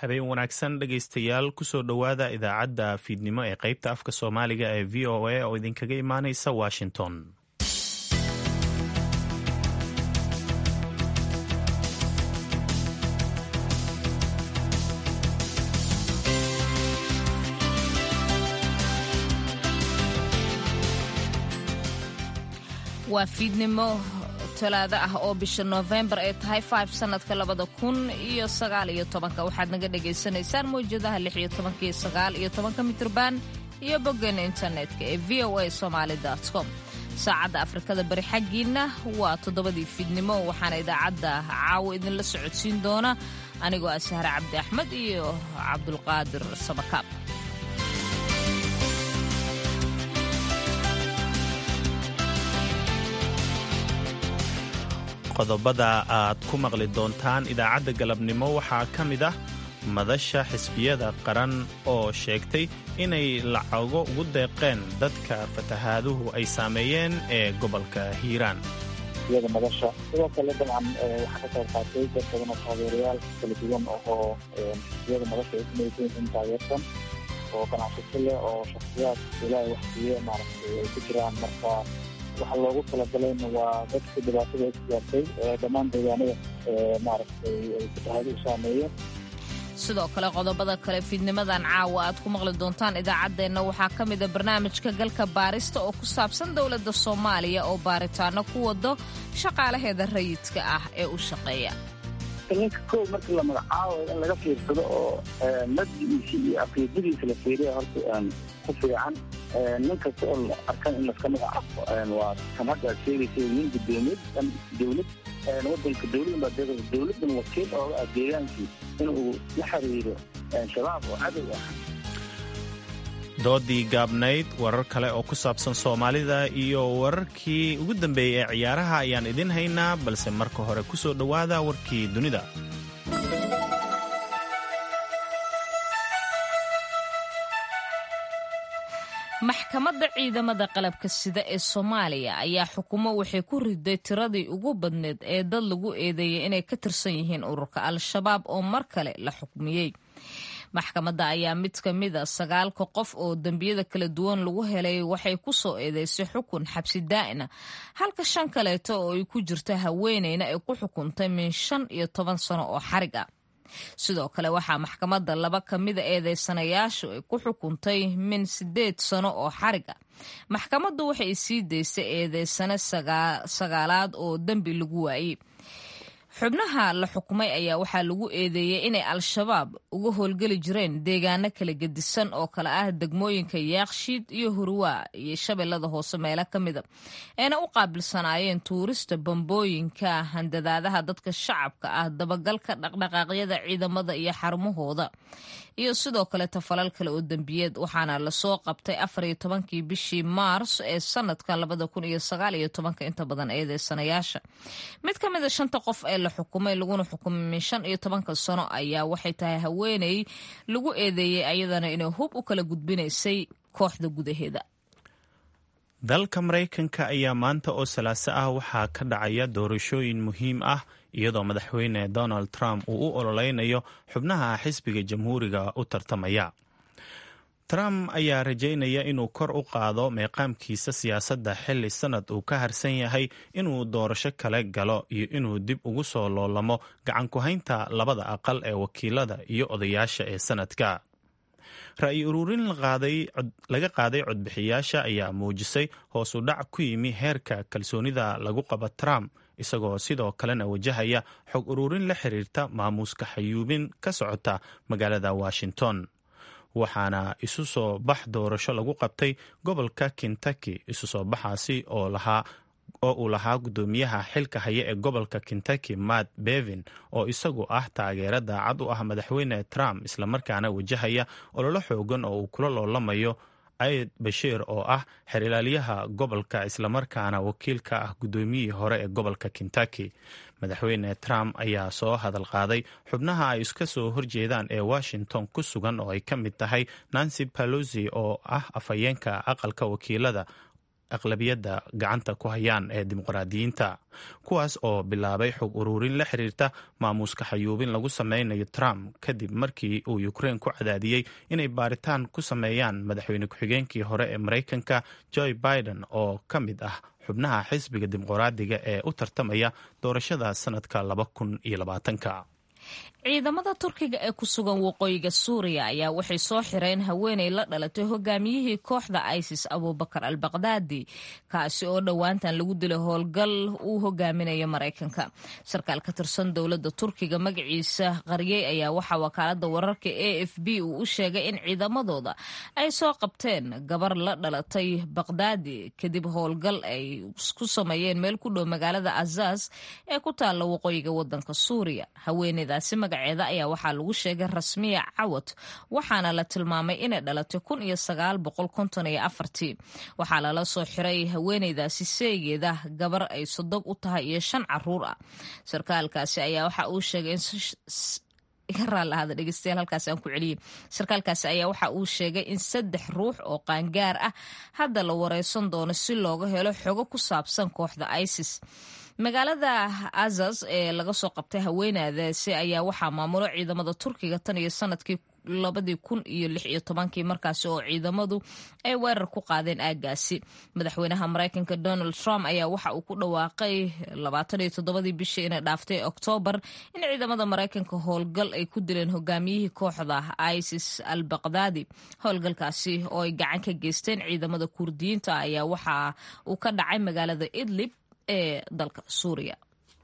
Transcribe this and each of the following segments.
habeen wanaagsan dhegaystayaal kusoo dhowaada idaacadda fiidnimo ee qaybta afka soomaaliga ee v o a oo idinkaga imaanaysa washington waa fiidnimo talaado ah oo bisha noofembar ay tahay five sanadka labada kun iyo sagaal iyo tobanka waxaad naga dhagaysanaysaan mawjadaha lix iyo tobanka iyo sagaal iyo tobanka mitrban iyo boggeena internetka ee v o a somaali com saacadda afrikada bari xaggiinna waa toddobadii fiidnimo waxaana idaacadda caawo idinla socodsiin doona anigoo ah sahre cabdi axmed iyo cabdulqaadir sabakaab qodobada aad ku maqli doontaan idaacadda galabnimo waxaa ka mid ah madasha xisbiyada qaran oo sheegtay inay lacago ugu deeqeen dadka fatahaaduhu ay saameeyeen ee gobolka hiiraan xisbiyada madasha sidoo kale dabcan waxaa ka qayb qaatay dad badan oo taageerayaal kala duwan oo xisbiyada madasha ay kumaysan in taageersan oo ganacsato leh oo shaksiyaad ilaahay waxsiiye maaragtay ay ku jiraan marka waxaa loogu talagalayna waa dadka dhibaatada ay ku gaartay dhammaan deegaanada maaragtay ay fatahaaduhu saameeyeen sidoo kale qodobada kale fiidnimadan caawa aad ku maqli doontaan idaacaddeenna waxaa ka mida barnaamijka galka baarista oo ku saabsan dowladda soomaaliya oo baaritaano ku wado shaqaalaheeda rayidka ah ee u shaqeeya ninka kow markii la magacaabo in laga fiirsado oo maddigiisa iyo aqiidadiisa la fiiriya horta ku fiican nin kasta oo la arkan in laska magacaabo waa kan hadda aad sheegaysa nin gudoomiyad dhan dowlad wadanka dowladan baa deeqaysa dowladan wakiil ooga ah deegaankii inuu la xiriiro shabaab oo cadow ah doodii gaabnayd warar kale oo ku saabsan soomaalida iyo wararkii ugu dambeeyey ee ciyaaraha ayaan idin haynaa balse marka hore ku soo dhowaada warkii dunida maxkamadda ciidamada qalabka sida ee soomaaliya ayaa xukumo waxay ku riday tiradii ugu badneed ee dad lagu eedeeyay inay ka tirsan yihiin ururka al-shabaab oo mar kale la xukmiyey maxkamadda ayaa mid ka mida sagaalka qof oo dembiyada kala duwan lagu helay waxay ku soo eedeysay xukun xabsi daa'ina halka shan kaleeto oo ay ku jirta haweeneyna ay ku xukuntay min shan iyo toban sano oo xarig ah sidoo kale waxaa maxkamadda laba ka mida eedeysanayaashu ay ku xukuntay min siddeed sano oo xarig ah maxkamaddu waxay sii daysay eedeysane sagaalaad oo dembi lagu waayey xubnaha la xukumay ayaa waxaa lagu eedeeyey inay al-shabaab uga howlgeli jireen deegaano kala gedisan oo kale ah degmooyinka yaakshiid iyo hurwaa iyo shabeellada hoose meelo ka mida ayna u qaabilsanaayeen tuurista bambooyinka handadaadaha dadka shacabka ah dabagalka dhaqdhaqaaqyada ciidamada iyo xarumahooda iyo sidoo kale tafalal kale oo dembiyeed waxaana lasoo qabtay afar iyo tobankii bishii maars ee sanadkan labada kun iyo sagaal iyo tobanka inta badan eedeysanayaasha mid ka mid a shanta qof ee la xukumay laguna xukumay min shan iyo tobanka sano ayaa waxay tahay haweeney lagu eedeeyey ayadana inay hub u kala gudbinaysay kooxda gudaheeda dalka maraykanka ayaa maanta oo salaaso ah waxaa ka dhacaya doorashooyin muhiim ah iyadoo madaxweyne donald trump uu u ololeynayo xubnaha xisbiga jamhuuriga u tartamaya trump ayaa rajaynaya inuu kor u qaado meeqaamkiisa siyaasadda xilli sanad uu ka harsan yahay inuu doorasho kale galo iyo inuu dib ugu soo loolamo gacan ku-haynta labada aqal ee wakiilada iyo odayaasha ee sanadka ra-yi ururin laga qaaday codbixiyaasha ayaa muujisay hoos u dhac ku yimi heerka kalsoonida lagu qabo trump isagoo sidoo kalena wajahaya xog ururin la xiriirta maamuuska xayuubin ka socota magaalada washington waxaana isu soo bax doorasho lagu qabtay gobolka kentucky isu soo baxaasi oo lahaa oo uu lahaa guddoomiyaha xilka haya ee gobolka kentucky matt bevin oo isagu ah taageera daacad u ah madaxweyne trump islamarkaana wajahaya ololo xoogan oo uu kula loolamayo aid bashiir oo ah xerilaalyaha gobolka islamarkaana wakiilka ah guddoomiyihii hore ee gobolka kentucky madaxweyne trump ayaa soo hadal qaaday xubnaha ay iska soo horjeedaan ee washington ku sugan oo ay ka mid tahay nancy pelosi oo ah afhayeenka aqalka wakiilada aqlabiyadda gacanta ku hayaan ee dimuqraadiyiinta kuwaas oo bilaabay xog ururin la xiriirta maamuuska xayuubin lagu sameynayo trump kadib markii uu ukrein ku cadaadiyey inay baaritaan ku sameeyaan madaxweyne ku-xigeenkii hore ee maraykanka joe biden oo ka mid ah xubnaha xisbiga dimuqraadiga ee u tartamaya doorashada sanadka laba kun iyo labaatanka ciidamada turkiga ee ku sugan waqooyiga suuriya ayaa waxay soo xireen haweenay la dhalatay hogaamiyihii kooxda isis abubakar al bakdaadi kaasi oo dhowaantan lagu dilay howlgal uu hogaaminayo maraykanka sarkaal ka tirsan dowladda turkiga magaciisa qaryey ayaa waxaa wakaalada wararka a f b uu u sheegay in ciidamadooda ay soo qabteen gabar la dhalatay bakdaadi kadib howlgal ay ku sameeyeen meel ku dhow magaalada azaz ee ku taalla waqooyiga wadanka suuriya haweeneydaasi magaceeda ayaa waxaa lagu sheegay rasmiya cawad waxaana la tilmaamay inay dhalatay kun iyo sagaal boqol konton iyo afartii waxaa lala soo xiray haweeneydaasi seegeeda gabar ay sodob u tahay iyo shan caruur ah sarkaalkaasi ayaa waxa uu sheegay raallahada dhegeystayaal halkaas aan ku celiyey sarkaalkaasi ayaa waxa uu sheegay in saddex ruux oo qaangaar ah hadda la wareysan doono si looga helo xogo ku saabsan kooxda isis magaalada azaz ee laga soo qabtay haweenadaasi ayaa waxaa maamulo ciidamada turkiga tan iyo sanadkii labadii kun iyo lix iyo tobankii markaasi oo ciidamadu ay weerar ku qaadeen aagaasi madaxweynaha maraykanka donald trump ayaa waxa uu ku dhawaaqay labaatan iyo toddobadii bishii inay dhaaftay oktoobar in ciidamada maraykanka howlgal ay ku dileen hogaamiyihii kooxda isis al bakdaadi howlgalkaasi oo ay gacan ka geysteen ciidamada kurdiyiinta ayaa waxa uu ka dhacay magaalada idlib ee dalka suuriya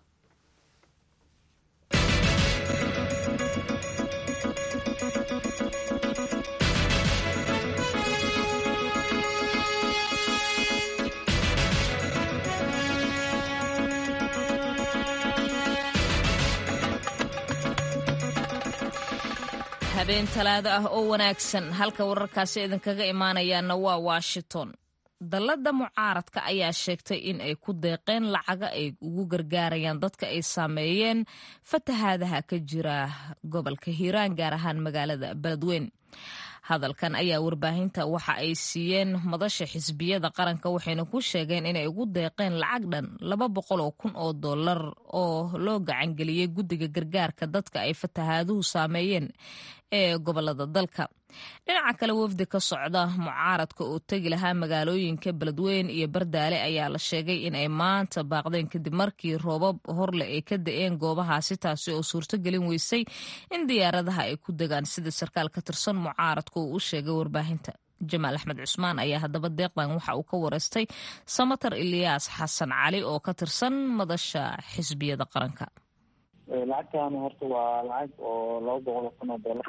habeen talaado ah oo wanaagsan halka wararkaasi idinkaga imaanayaana waa washington dallada mucaaradka ayaa sheegtay in ay ku deeqeen lacaga ay ugu gargaarayaan dadka ay saameeyeen fatahaadaha ka jira gobolka hiiraan gaar ahaan magaalada beledweyn hadalkan ayaa warbaahinta waxa ay siiyeen madasha xisbiyada qaranka waxayna ku sheegeen inay ugu deeqeen lacag dhan laba boqol oo kun oo dollar oo loo gacangeliyey guddiga gargaarka dadka ay fatahaaduhu saameeyeen ee gobolada dalka dhinaca kale wafdi ka socda mucaaradka oo tegi lahaa magaalooyinka beledweyn iyo bardaale ayaa la sheegay in ay maanta baaqdeen kadib markii roobab horle ay ka da-een goobahaasi taasi oo suurtogelin weysay in diyaaradaha ay ku degaan sida sarkaal ka tirsan mucaaradka uu u sheegay warbaahinta jamaal axmed cusmaan ayaa haddaba deeqdan waxa uu ka wareystay samatar ilyaas xasan cali oo ka tirsan madasha xisbiyada qaranka lacagtan horta waa lacag oo laba boqol oo kun oo dollar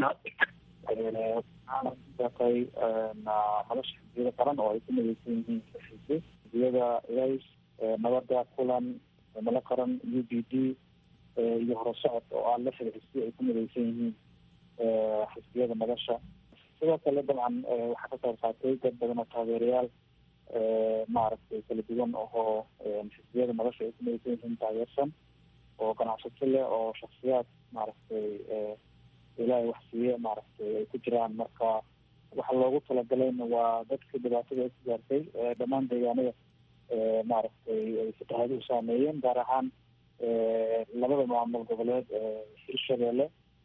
waxaana ku deeqay madasha xisbiyada qaran oo ay ku mideysan yihiin xisbi xisbiyada ilays nabada kulan mala qaran u b d iyo horusocod oo ah lixda xisbi ay ku mideysan yihiin xisbiyada madasha sidoo kale dabcan waxaa ka qayb qaatay dad badan oo taageerayaal maaragtay kala duwan oo xisbiyada madasha ay ku mideysan yihiin taageersan oo ganacsato leh oo shaksiyaad maaragtay ilaahay wax siiye maaragtay ay ku jiraan marka waxa loogu talagalayna waa dadka dhibaatada ay ku gaartay dhammaan deegaanada maaragtay ay fatahaaduhu saameeyeen gaar ahaan labada maamul goboleed hirshabeelle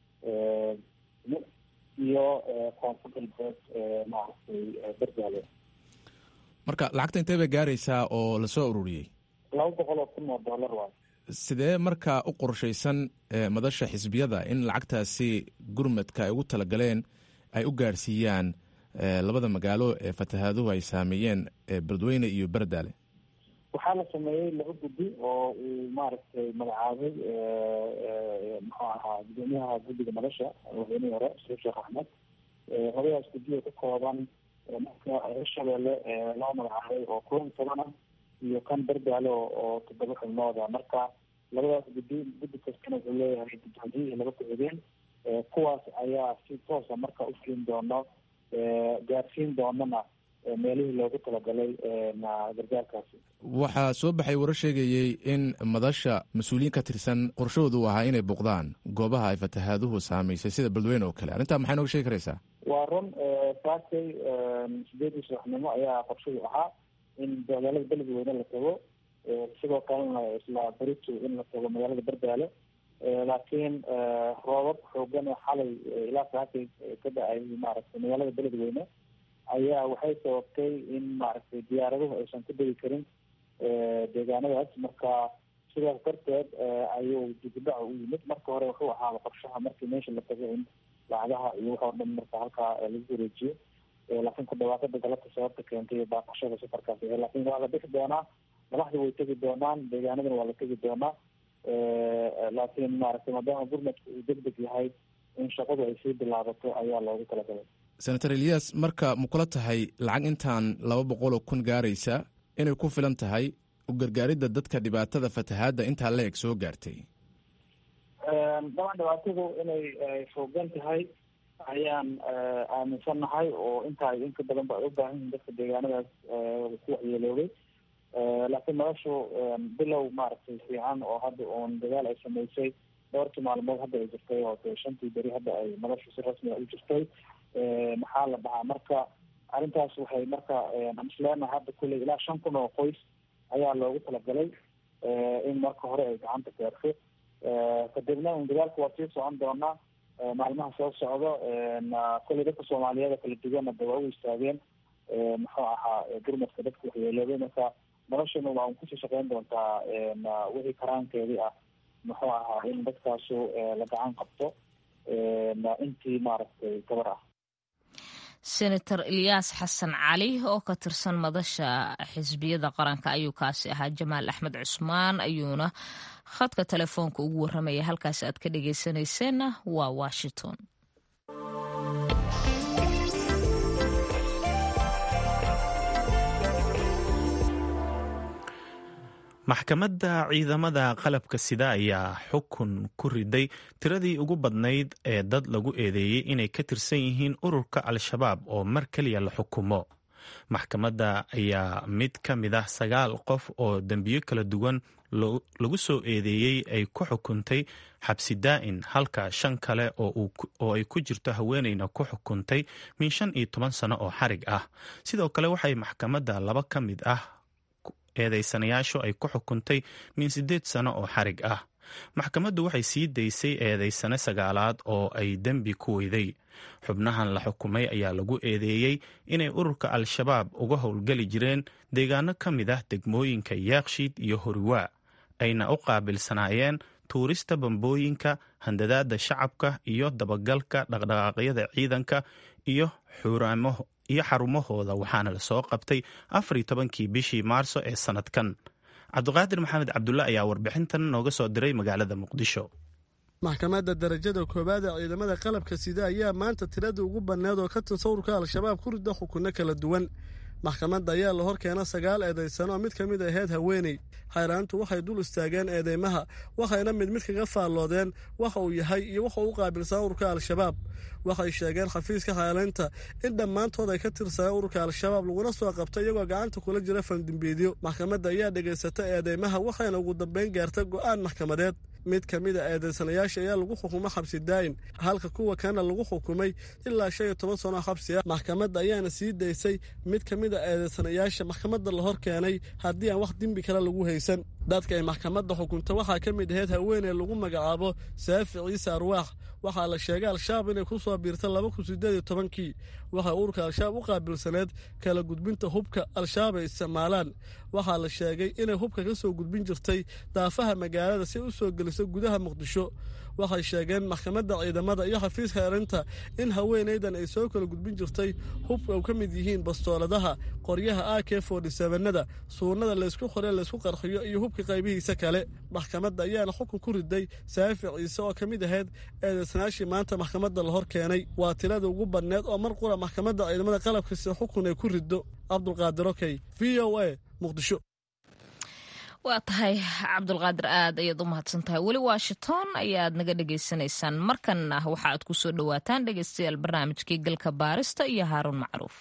iyo koonfur galbeed maaragtay berdaale marka lacagta intee bay gaaraysaa oo lasoo ururiyey laba boqol oo kun oo dollar waay sidee markaa u qorshaysan madasha xisbiyada in lacagtaasi gurmadka ay ugu talagaleen ay u gaarsiiyaan labada magaalo ee fatahaaduhu ay saameeyeen beledweyne iyo berdaale waxaa la sameeyey laba guddi oo uu maaragtay magacaabay muxuu ahaa gudoomiyaha guddiga madasha madaxweynihii hore sheekh sheekh axmed labadaas guddi oo ka kooban marka hirshabeelle loo magacaabay oo kulan toban ah iyo kan berdaale oo toddoba xubnooda marka labadaas guddi guddi kastana wuxuu leeyahay guddoomiyihii iyo laba ku-xigeen kuwaas ayaa si toosa marka u fulin doono gaarsiin doonana meelihii loogu talagalay gargaarkaasi waxaa soo baxay warar sheegayey in madasha mas-uuliyiin ka tirsan qorshahoodu u ahaa inay buuqdaan goobaha ay fatahaaduhu saamaysay sida beledweyne oo kale arrintaa maxay nooga sheegi karaysaa waa run saakay sideedii subaxnimo ayaa qorshadu ahaa in magaalada beledweyne la tago sidoo kalena isla berito in la tago magaalada berdaale laakiin roobab xoogan oo xalay ilaa saakay ka da-ay maaragtay magaalada beledweyne ayaa waxay sababtay in maaragtay diyaaraduhu aysan ku degi karin deegaanadaas marka sidaas darteed ayuu dibudhaca u yimid marka hore wuxuu ahaaba qorshaha markii meesha la tago in lacagaha iyo wax oo dhan marka halkaa lagu wareejiyo laakiin ku dhawaaqada galabta sababta keentay iyo baaqashada safarkaas laakiin waa la bixi doonaa madaxda way tegi doonaan deegaanadana waa la tegi doonaa laakiin maaragtay maadaama gurmadka uu deg deg yahay in shaqadu ay sii bilaabato ayaa loogu talagalay senator eliyas marka ma kula tahay lacag intaan laba boqol oo kun gaaraysa inay ku filan tahay u gargaaridda dadka dhibaatada fatahaadda intaa la eg soo gaartay daban dhibaatadu inay foogan tahay ayaan aaminsannahay oo intaa inka badan ba ay u baahan yihin dadka deegaanadaas ku waxyeeloobay laakiin noloshu bilow maaragtay fiican oo hadda uun dagaal ay sameysay dhowrkii maalmood hadda ay jirtay oo de shantii beri hadda ay noloshu si rasmi a u jirtay maxaa la dhahaa marka arrintaas waxay marka isleenahay hadda kulley ilaa shan kun oo qoys ayaa loogu talagalay in marka hore ay gacanta gaarto kadibna un dagaalku waa sii socon doonaa maalmaha soo socdo kulley dadka soomaaliyeed kala duwanna de waa u istaageen muxuu ahaa gurmadka dadka waxyeeloobay marka noloshana waa un kusii shaqeyn doontaa wixii karaankeedii ah muxuu ahaa in dadkaasu la gacan qabto intii maaragtay gabar ah senator ilyaas xasan cali oo ka tirsan madasha xisbiyada qaranka ayuu kaasi ahaa jamaal axmed cusmaan ayuuna khadka telefoonka ugu warramaya halkaas aad ka dhageysanayseena waa washington maxkamadda ciidamada qalabka sida ayaa xukun ku riday tiradii ugu badnayd ee dad lagu eedeeyey inay ka tirsan yihiin ururka al-shabaab oo mar keliya la xukumo maxkamadda ayaa mid ka mid ah sagaal qof oo dembiyo kala duwan lagu soo eedeeyey ay ku xukuntay xabsi daa'in halka shan kale oo ay ku jirto haweeneyna ku xukuntay min shan iyo toban sano oo xarig ah sidoo kale waxay maxkamadda laba ka mid ah eedeysanayaashu ay ku xukuntay min siddeed sano oo xarig ah maxkamaddu waxay sii daysay eedeysane sagaalaad oo ay dembi ku weyday xubnahan la xukumay ayaa lagu eedeeyey inay ururka al-shabaab uga howlgeli jireen deegaano ka mid ah degmooyinka yaakshiid iyo horiwaa ayna u qaabilsanaayeen tuurista bambooyinka handadaada shacabka iyo dabagalka dhaqdhaqaaqyada ciidanka iyo xuraamo iyo xarumahooda waxaana lasoo qabtay afar iyo tobankii bishii maarso ee sanadkan cabdiqaadir maxamed cabdulle ayaa warbixintan nooga soo diray magaalada muqdisho maxkamadda darajada koowaad ee ciidamada qalabka sida ayaa maanta tiradii ugu banneed oo ka tirsan ururka al-shabaab ku rida xukunno kala duwan maxkamadda ayaa la hor keena sagaal eedaysano oo mid ka mid ahayd haweeney xayraantu waxay dul istaageen eedeymaha waxayna mid mid kaga faalloodeen waxa uu yahay iyo waxa uu u qaabilsan ururka al-shabaab waxay sheegeen xafiiska xaalaynta in dhammaantood ay ka tirsaneen ururka al-shabaab laguna soo qabtay iyagoo gacanta kula jira fandimbiidyo maxkamadda ayaa dhegaysata eedeymaha waxayna ugu dambeyn gaarta go'aan maxkamadeed mid ka mid a eedeysanayaasha ayaa lagu xukumay xabsi daayin halka kuwa kana lagu xukumay ilaa shan iyo toban sano xabsi ah maxkamadda ayaana sii daysay mid ka mid a eedeysanayaasha maxkamadda la hor keenay haddii aan wax dembi kale lagu haysan dadka ay maxkamadda xukunta waxaa ka mid ahayd haweeney lagu magacaabo saafi ciise arwaax waxaa la sheegay al-shabaab inay ku soo biirtay laba kun sideed iyo tobankii waxay ururka al-shabaab u qaabilsaneed kala gudbinta hubka al-shabaab ay isticmaalaan waxaa la sheegay inay hubka ka soo gudbin jirtay daafaha magaalada si ay u soo geliso gudaha muqdisho waxay sheegeen maxkamadda ciidamada iyo xafiiska erinta in haweenaydan ay soo kala gudbin jirtay hubka u ka mid yihiin bastooladaha qoryaha a k fordysevenada suunada laysku qore laysku qarxiyo iyo hubka qaybihiisa kale maxkamadda ayaana xukun ku riday saafi ciise oo ka mid ahayd eedeysanaashii maanta maxkamadda la hor keenay waa tirada ugu badneed oo mar qura maxkamadda ciidamada qalabkasi xukun ay ku riddo cabdulqaadir okey v o a muqdisho waa tahay cabdulqaadir aad ayaad u mahadsan tahay weli washington ayaad naga dhagaysanaysaan markanna waxa aad ku soo dhowaataan dhegaystayaal barnaamijkii galka baarista iyo haaruun macruuf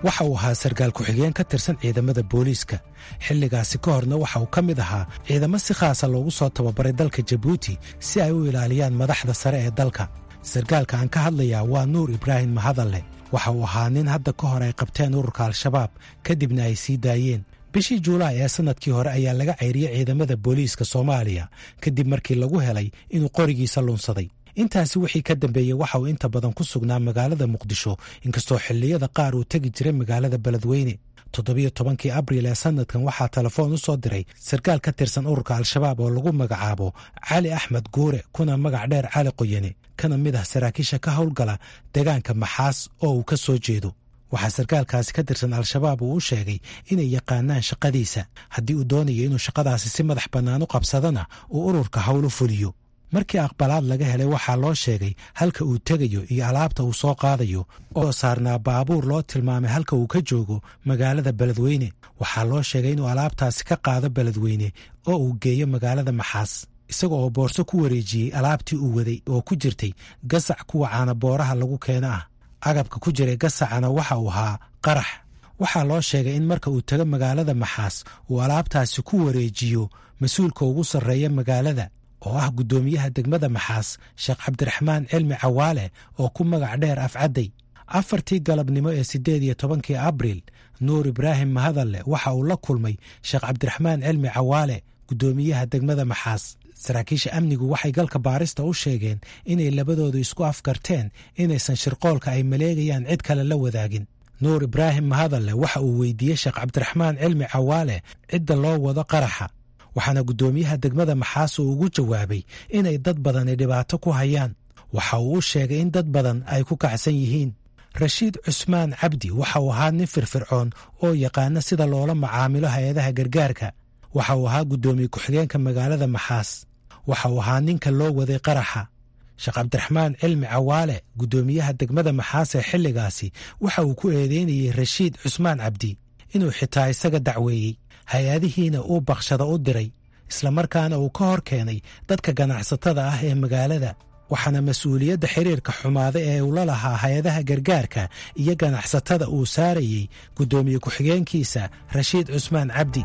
waxa uu ahaa sarkaal ku-xigeen ka tirsan ciidamada booliiska xilligaasi ka horna waxa uu ka mid ahaa ciidamo si khaasa loogu soo tababaray dalka jabuuti si ay u ilaaliyaan madaxda sare ee dalka sarkaalka aan ka hadlayaa waa nuur ibraahim mahadalle waxa uu ahaa nin hadda ka hor ay qabteen ururka al-shabaab kadibna ay sii daayeen bishii juulaay ee sannadkii hore ayaa laga cayriyey ciidamada booliiska soomaaliya kadib markii lagu helay inuu qorigiisa lunsaday intaasi wixii ka dambeeyey waxa uu inta badan ku sugnaa magaalada muqdisho inkastoo xilliyada qaar uu tegi jiray magaalada beledweyne toddobiyo tobankii abriil ee sannadkan waxaa telefoon u soo diray sarkaal ka tirsan ururka al-shabaab oo lagu magacaabo cali axmed guure kuna magac dheer cali qoyane kana mid ah saraakiisha ka howlgala deegaanka maxaas oo uu ka soo jeedo waxaa sarkaalkaasi ka tirsan al-shabaab uu u sheegay inay yaqaanaan shaqadiisa haddii uu doonayo inuu shaqadaasi si madax bannaan u qabsadana uu ururka howlu fuliyo markii aqbalaad laga helay waxaa loo sheegay halka uu tegayo iyo alaabta uu soo qaadayo oo saarnaa baabuur loo tilmaamay halka uu ka joogo magaalada beledweyne waxaa loo sheegay inuu alaabtaasi ka qaado beledweyne oo uu geeyo magaalada maxaas isaga oo boorso ku wareejiyey alaabtii uu waday oo ku jirtay gasac kuwa caanabooraha lagu keeno ah agabka ku jiray gasacana waxa uu ahaa qarax waxaa loo sheegay in marka uu tago magaalada maxaas uu alaabtaasi ku wareejiyo mas-uulka ugu sarreeya magaalada oo ah guddoomiyaha degmada maxaas sheekh cabdiraxmaan cilmi cawaale oo ku magac dheer afcadday afartii galabnimo ee siddeed iyo tobankii abriil nuur ibraahim mahadalle waxa uu la kulmay sheekh cabdiraxmaan cilmi cawaale guddoomiyaha degmada maxaas saraakiisha amnigu waxay galka baarista u sheegeen inay labadoodu isku afgarteen inaysan shirqoolka ay maleegayaan cid kale la wadaagin nuur ibraahim mahadalle waxa uu weydiiyey sheekh cabdiraxmaan cilmi cawaale cidda loo wado qaraxa waxaana guddoomiyaha degmada maxaas uu ugu jawaabay inay dad badani dhibaato ku hayaan waxa uu u sheegay in dad badan ay ku kacsan yihiin rashiid cusmaan cabdi waxa uu ahaa nin firfircoon oo yaqaana sida loola macaamilo hay-adaha gargaarka waxa uu ahaa guddoomiye ku-xigeenka magaalada maxaas waxa uu ahaa ninka loo waday qaraxa sheekh cabdiraxmaan cilmi cawaale guddoomiyaha degmada maxaas ee xilligaasi waxa uu ku eedeynayey rashiid cusmaan cabdi inuu xitaa isaga dacweeyey hay-adihiina uu bakshada u diray islamarkaana uu ka hor keenay dadka ganacsatada ah ee magaalada waxaana mas-uuliyadda xiriirka xumaada ee uu la lahaa hay-adaha gargaarka iyo ganacsatada uu saarayey guddoomiye ku-xigeenkiisa rashiid cusmaan cabdi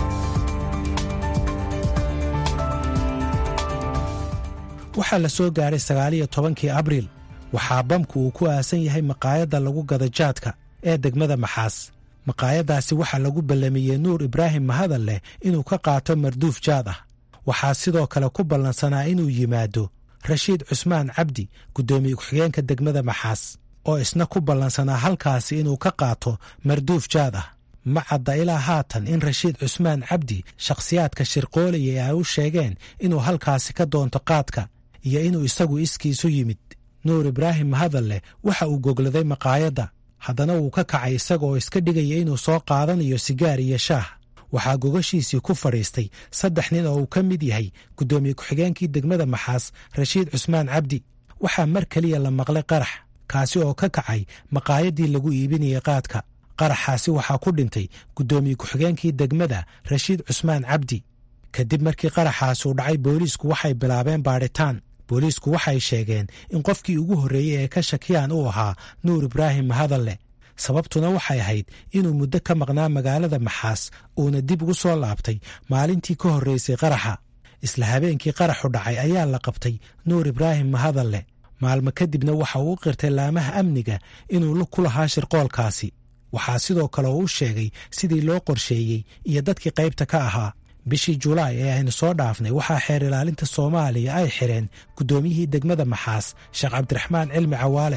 waxaa la soo gaaray sagaaliyo tobankii abriil waxaa bamku uu ku aasan yahay maqaayadda lagu gada jaadka ee degmada maxaas maqaayaddaasi waxaa lagu ballamiyey nuur ibraahim mahadal leh inuu ka qaato marduuf jaad ah waxaa sidoo kale ku ballansanaa inuu yimaado rashiid cusmaan cabdi guddoomiye ku-xigeenka degmada maxaas oo isna ku ballansanaa halkaasi inuu ka qaato marduuf jaad ah ma cadda ilaa haatan in rashiid cusmaan cabdi shakhsiyaadka shirqoolaya ee ay u sheegeen inuu halkaasi ka doonto qaadka iyo inuu isagu iskiisu yimid nuur ibraahim mahadal leh waxa uu gogladay maqaayadda haddana wuu ka kacay isaga oo iska dhigaya inuu soo qaadanayo sigaar iyo shaah waxaa gogashiisii ku fadhiistay saddex nin oo uu ka mid yahay guddoomiye ku-xigeenkii degmada maxaas rashiid cusmaan cabdi waxaa mar keliya la maqlay qarax kaasi oo ka kacay maqaayaddii lagu iibinayay qaadka qaraxaasi waxaa ku dhintay guddoomiye ku-xigeenkii degmada rashiid cusmaan cabdi kadib markii qaraxaasi uu dhacay booliisku waxay bilaabeen baadhitaan booliisku waxay sheegeen in qofkii ugu horreeyey ee ka shakiyaan uu ahaa nuur ibraahim mahadalle sababtuna waxay ahayd inuu muddo ka maqnaa magaalada maxaas uuna dib ugu soo laabtay maalintii ka horreysay qaraxa isla habeenkii qaraxu dhacay ayaa la qabtay nuur ibraahim mahadalle maalmo kadibna waxa uu u qirtay laamaha amniga inuu ku lahaa shirqoolkaasi waxaa sidoo kale oo u sheegay sidii loo qorsheeyey iyo dadkii qaybta ka ahaa bishii julaay ee aynu soo dhaafnay waxaa xeer ilaalinta soomaaliya ay xireen guddoomiyihii degmada maxaas sheekh cabdiraxmaan cilmi cawaale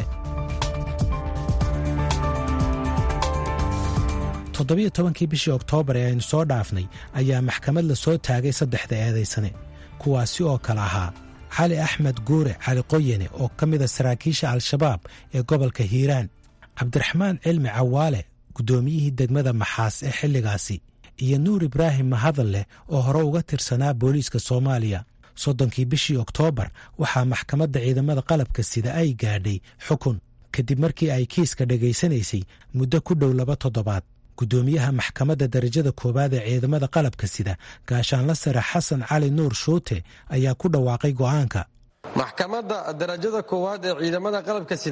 toddobiyo tobankii bishii oktoobar ee aynu soo dhaafnay ayaa maxkamad la soo taagay saddexda eedaysane kuwaasi oo kale ahaa cali axmed guure cali qoyane oo ka mida saraakiisha al-shabaab ee gobolka hiiraan cabdiraxmaan cilmi cawaale guddoomiyihii degmada maxaas ee xilligaasi iyo nuur ibraahim mahadal leh oo hore uga tirsanaa booliiska soomaaliya soddonkii bishii oktoobar waxaa maxkamadda ciidamada qalabka sida ay gaadhay xukun kadib markii ay kiiska dhegaysanaysay muddo ku dhow laba toddobaad guddoomiyaha maxkamadda darajada koowaad ee ciidamada qalabka sida gaashaanla sare xasan cali nuur shuute ayaa ku dhawaaqay go'aanka maxkamadda darajada koowaad ee ciidamada qalabka sida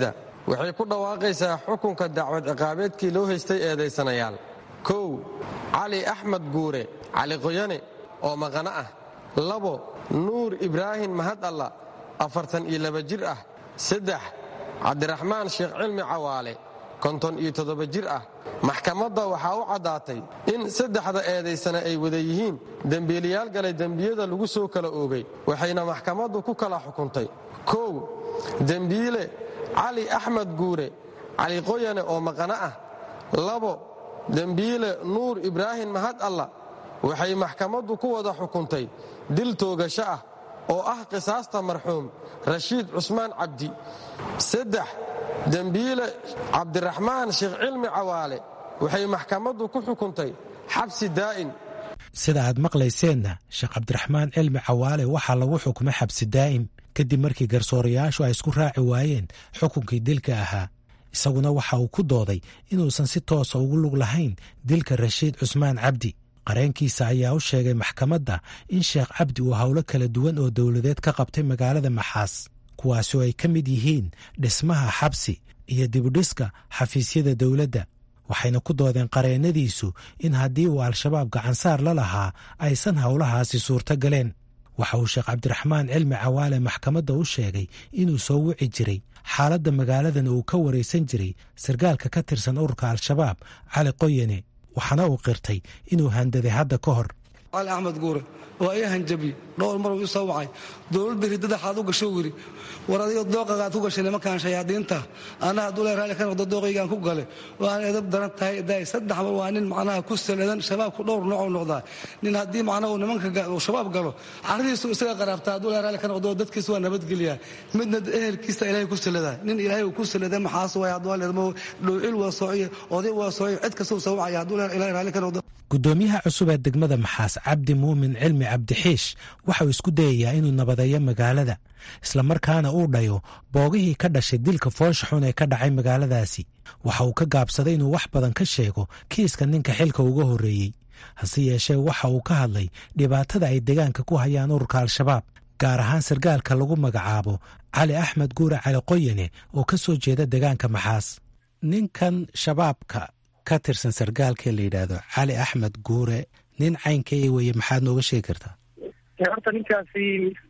waxay ku dhawaaqaysaa xukunka dacwad ciqaabeedkii loo haystay eedaysanayaal kow cali axmed guure cali qoyane oo maqano ah labo nuur ibraahim mahad alla afartan iyo laba jir ah saddex cabdiraxmaan sheekh cilmi cawaale konton iyo toddoba jir ah maxkamadda waxaa u caddaatay in saddexda eedaysana ay wada yihiin dembiilayaal galay dembiyada lagu soo kala oogay waxayna maxkamaddu ku kala xukuntay kow dembiile cali axmed guure cali qoyane oo maqano ah labo dembiile nuur ibraahim mahad alla waxay maxkamaddu ku wada xukuntay dil toogasho ah oo ah qisaasta marxuum rashiid cusmaan cabdi saddex dembiile cabdiraxmaan sheekh cilmi cawaale waxay maxkamaddu ku xukuntay xabsi daa'in sida aad maqlayseenna sheekh cabdiraxmaan cilmi cawaale waxaa lagu xukumay xabsi daa'im kadib markii garsoorayaashu ay isku raaci waayeen xukunkii dilka ahaa isaguna waxa uu ku dooday inuusan si toosa ugu lug lahayn dilka rashiid cusmaan cabdi qareenkiisa ayaa u sheegay maxkamadda in sheekh cabdi uu howlo kala duwan oo dowladeed ka qabtay magaalada maxaas kuwaasi oo ay ka mid yihiin dhismaha xabsi iyo dibudhiska xafiisyada dowladda waxayna ku doodeen qareennadiisu in haddii uu al-shabaab gacansaar la lahaa aysan howlahaasi suurto galeen waxa uu sheekh cabdiraxmaan cilmi cawaale maxkamadda u sheegay inuu soo wici jiray xaaladda magaaladan uu ka waraysan jiray sargaalka ka tirsan ururka al-shabaab cali qoyane waxaana uu qirtay inuu handaday hadda ka hor cali axmed guure waa ii hanjabi dhowr maruu ii soo wacay dowladda ridadaxaad u gasho wiri war adigo dooqagaad ku gashay nimankaan shayaadiinta anna hadduu le raalli ka noqdo dooqaygaan ku gale waan edab daran tahay daay saddex mar waa nin macnaha ku saladan shabaabku dhowr noocuu noqdaa nin haddii macnaha uu nimanka shabaab galo caradiisu isaga qaraabta hadduu le raalli ka noqdo dadkiisa waa nabadgelyaa midna ehelkiisa ilaahay ku saladaa nin ilaahay uu ku salada maxaas waay hadduu leedmo dhowcil waa soociye oday waa soociye cid kasta uu soo wacaya hadduu le ilaahay raalli ka noqdo gudoomiyaha cusub ee degmada maxaas cabdi muumin cilmi cabdixiish waxauu isku dayayaa inuu nabadeeyo magaalada islamarkaana uu dhayo boogihii ka dhashay dilka foosha xun ee ka dhacay magaaladaasi waxa uu ka gaabsaday inuu wax badan ka sheego kiiska ninka xilka uga horreeyey hase yeeshee waxa uu ka hadlay dhibaatada ay deegaanka ku hayaan ururka al-shabaab gaar ahaan sargaalka lagu magacaabo cali axmed guure cali qoyane oo ka soo jeeda deegaanka maxaas ninkan shabaabka ka tirsan sargaalka la yidhaahdo cali axmed guure nin caynkee weye maxaad nooga sheegi kartaa horta ninkaasi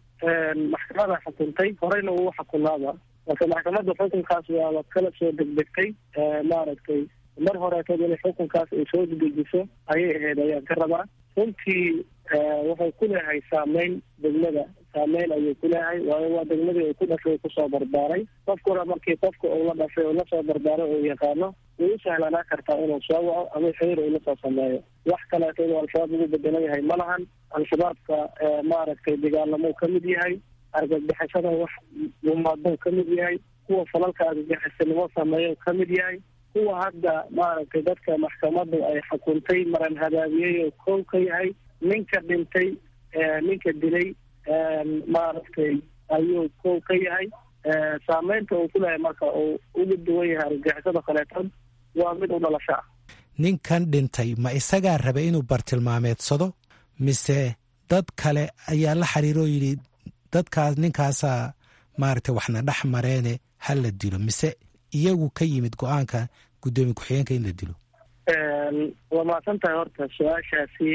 maxkamada xukuntay horeyna uu xukunaaba marka maxkamadda xukunkaas waaba kala soo degdegtay maaragtay mar horeetad inay xukunkaas ay soo dedejiso ayay ahayd ayaan ka rabaa runtii wuxuu ku leeyahay saameyn degmada saameyn ayuu ku leeyahay waayo waa degmadii uu ku dhashay kusoo barbaaray qofkuna markii qofka uu la dhashay uu lasoo barbaaray uu yaqaano way u sahlanaa kartaa inuu soo waco ama xiriir uu lasoo sameeyo wax kaleeto inuu al-shabaab ugu bedelan yahay ma lahan al-shabaabka maaragtay dagaalamou ka mid yahay argagixisada wax gumaadou ka mid yahay kuwa falalka argagixisanimo sameeyo ka mid yahay kuwa hadda maaragtay dadka maxkamaddu ay xukuntay maran hadaabiyey oo kow ka yahay ninka dhintay ninka dilay maaragtay ayuu kow ka yahay saameynta uu ku leeyahay marka uu uga duwan yahay argagixisada kaleetood waa mid u dhalasho ah ninkan dhintay ma isagaa rabay inuu bartilmaameedsado mise dad kale ayaa la xiriiroo yidhi dadkaas ninkaasaa maaragtay waxna dhex mareene ha la dilo mise iyagu ka yimid go-aanka guddoomiye ku-xigeenka in la dilo waa mahadsan tahay horta su-aashaasi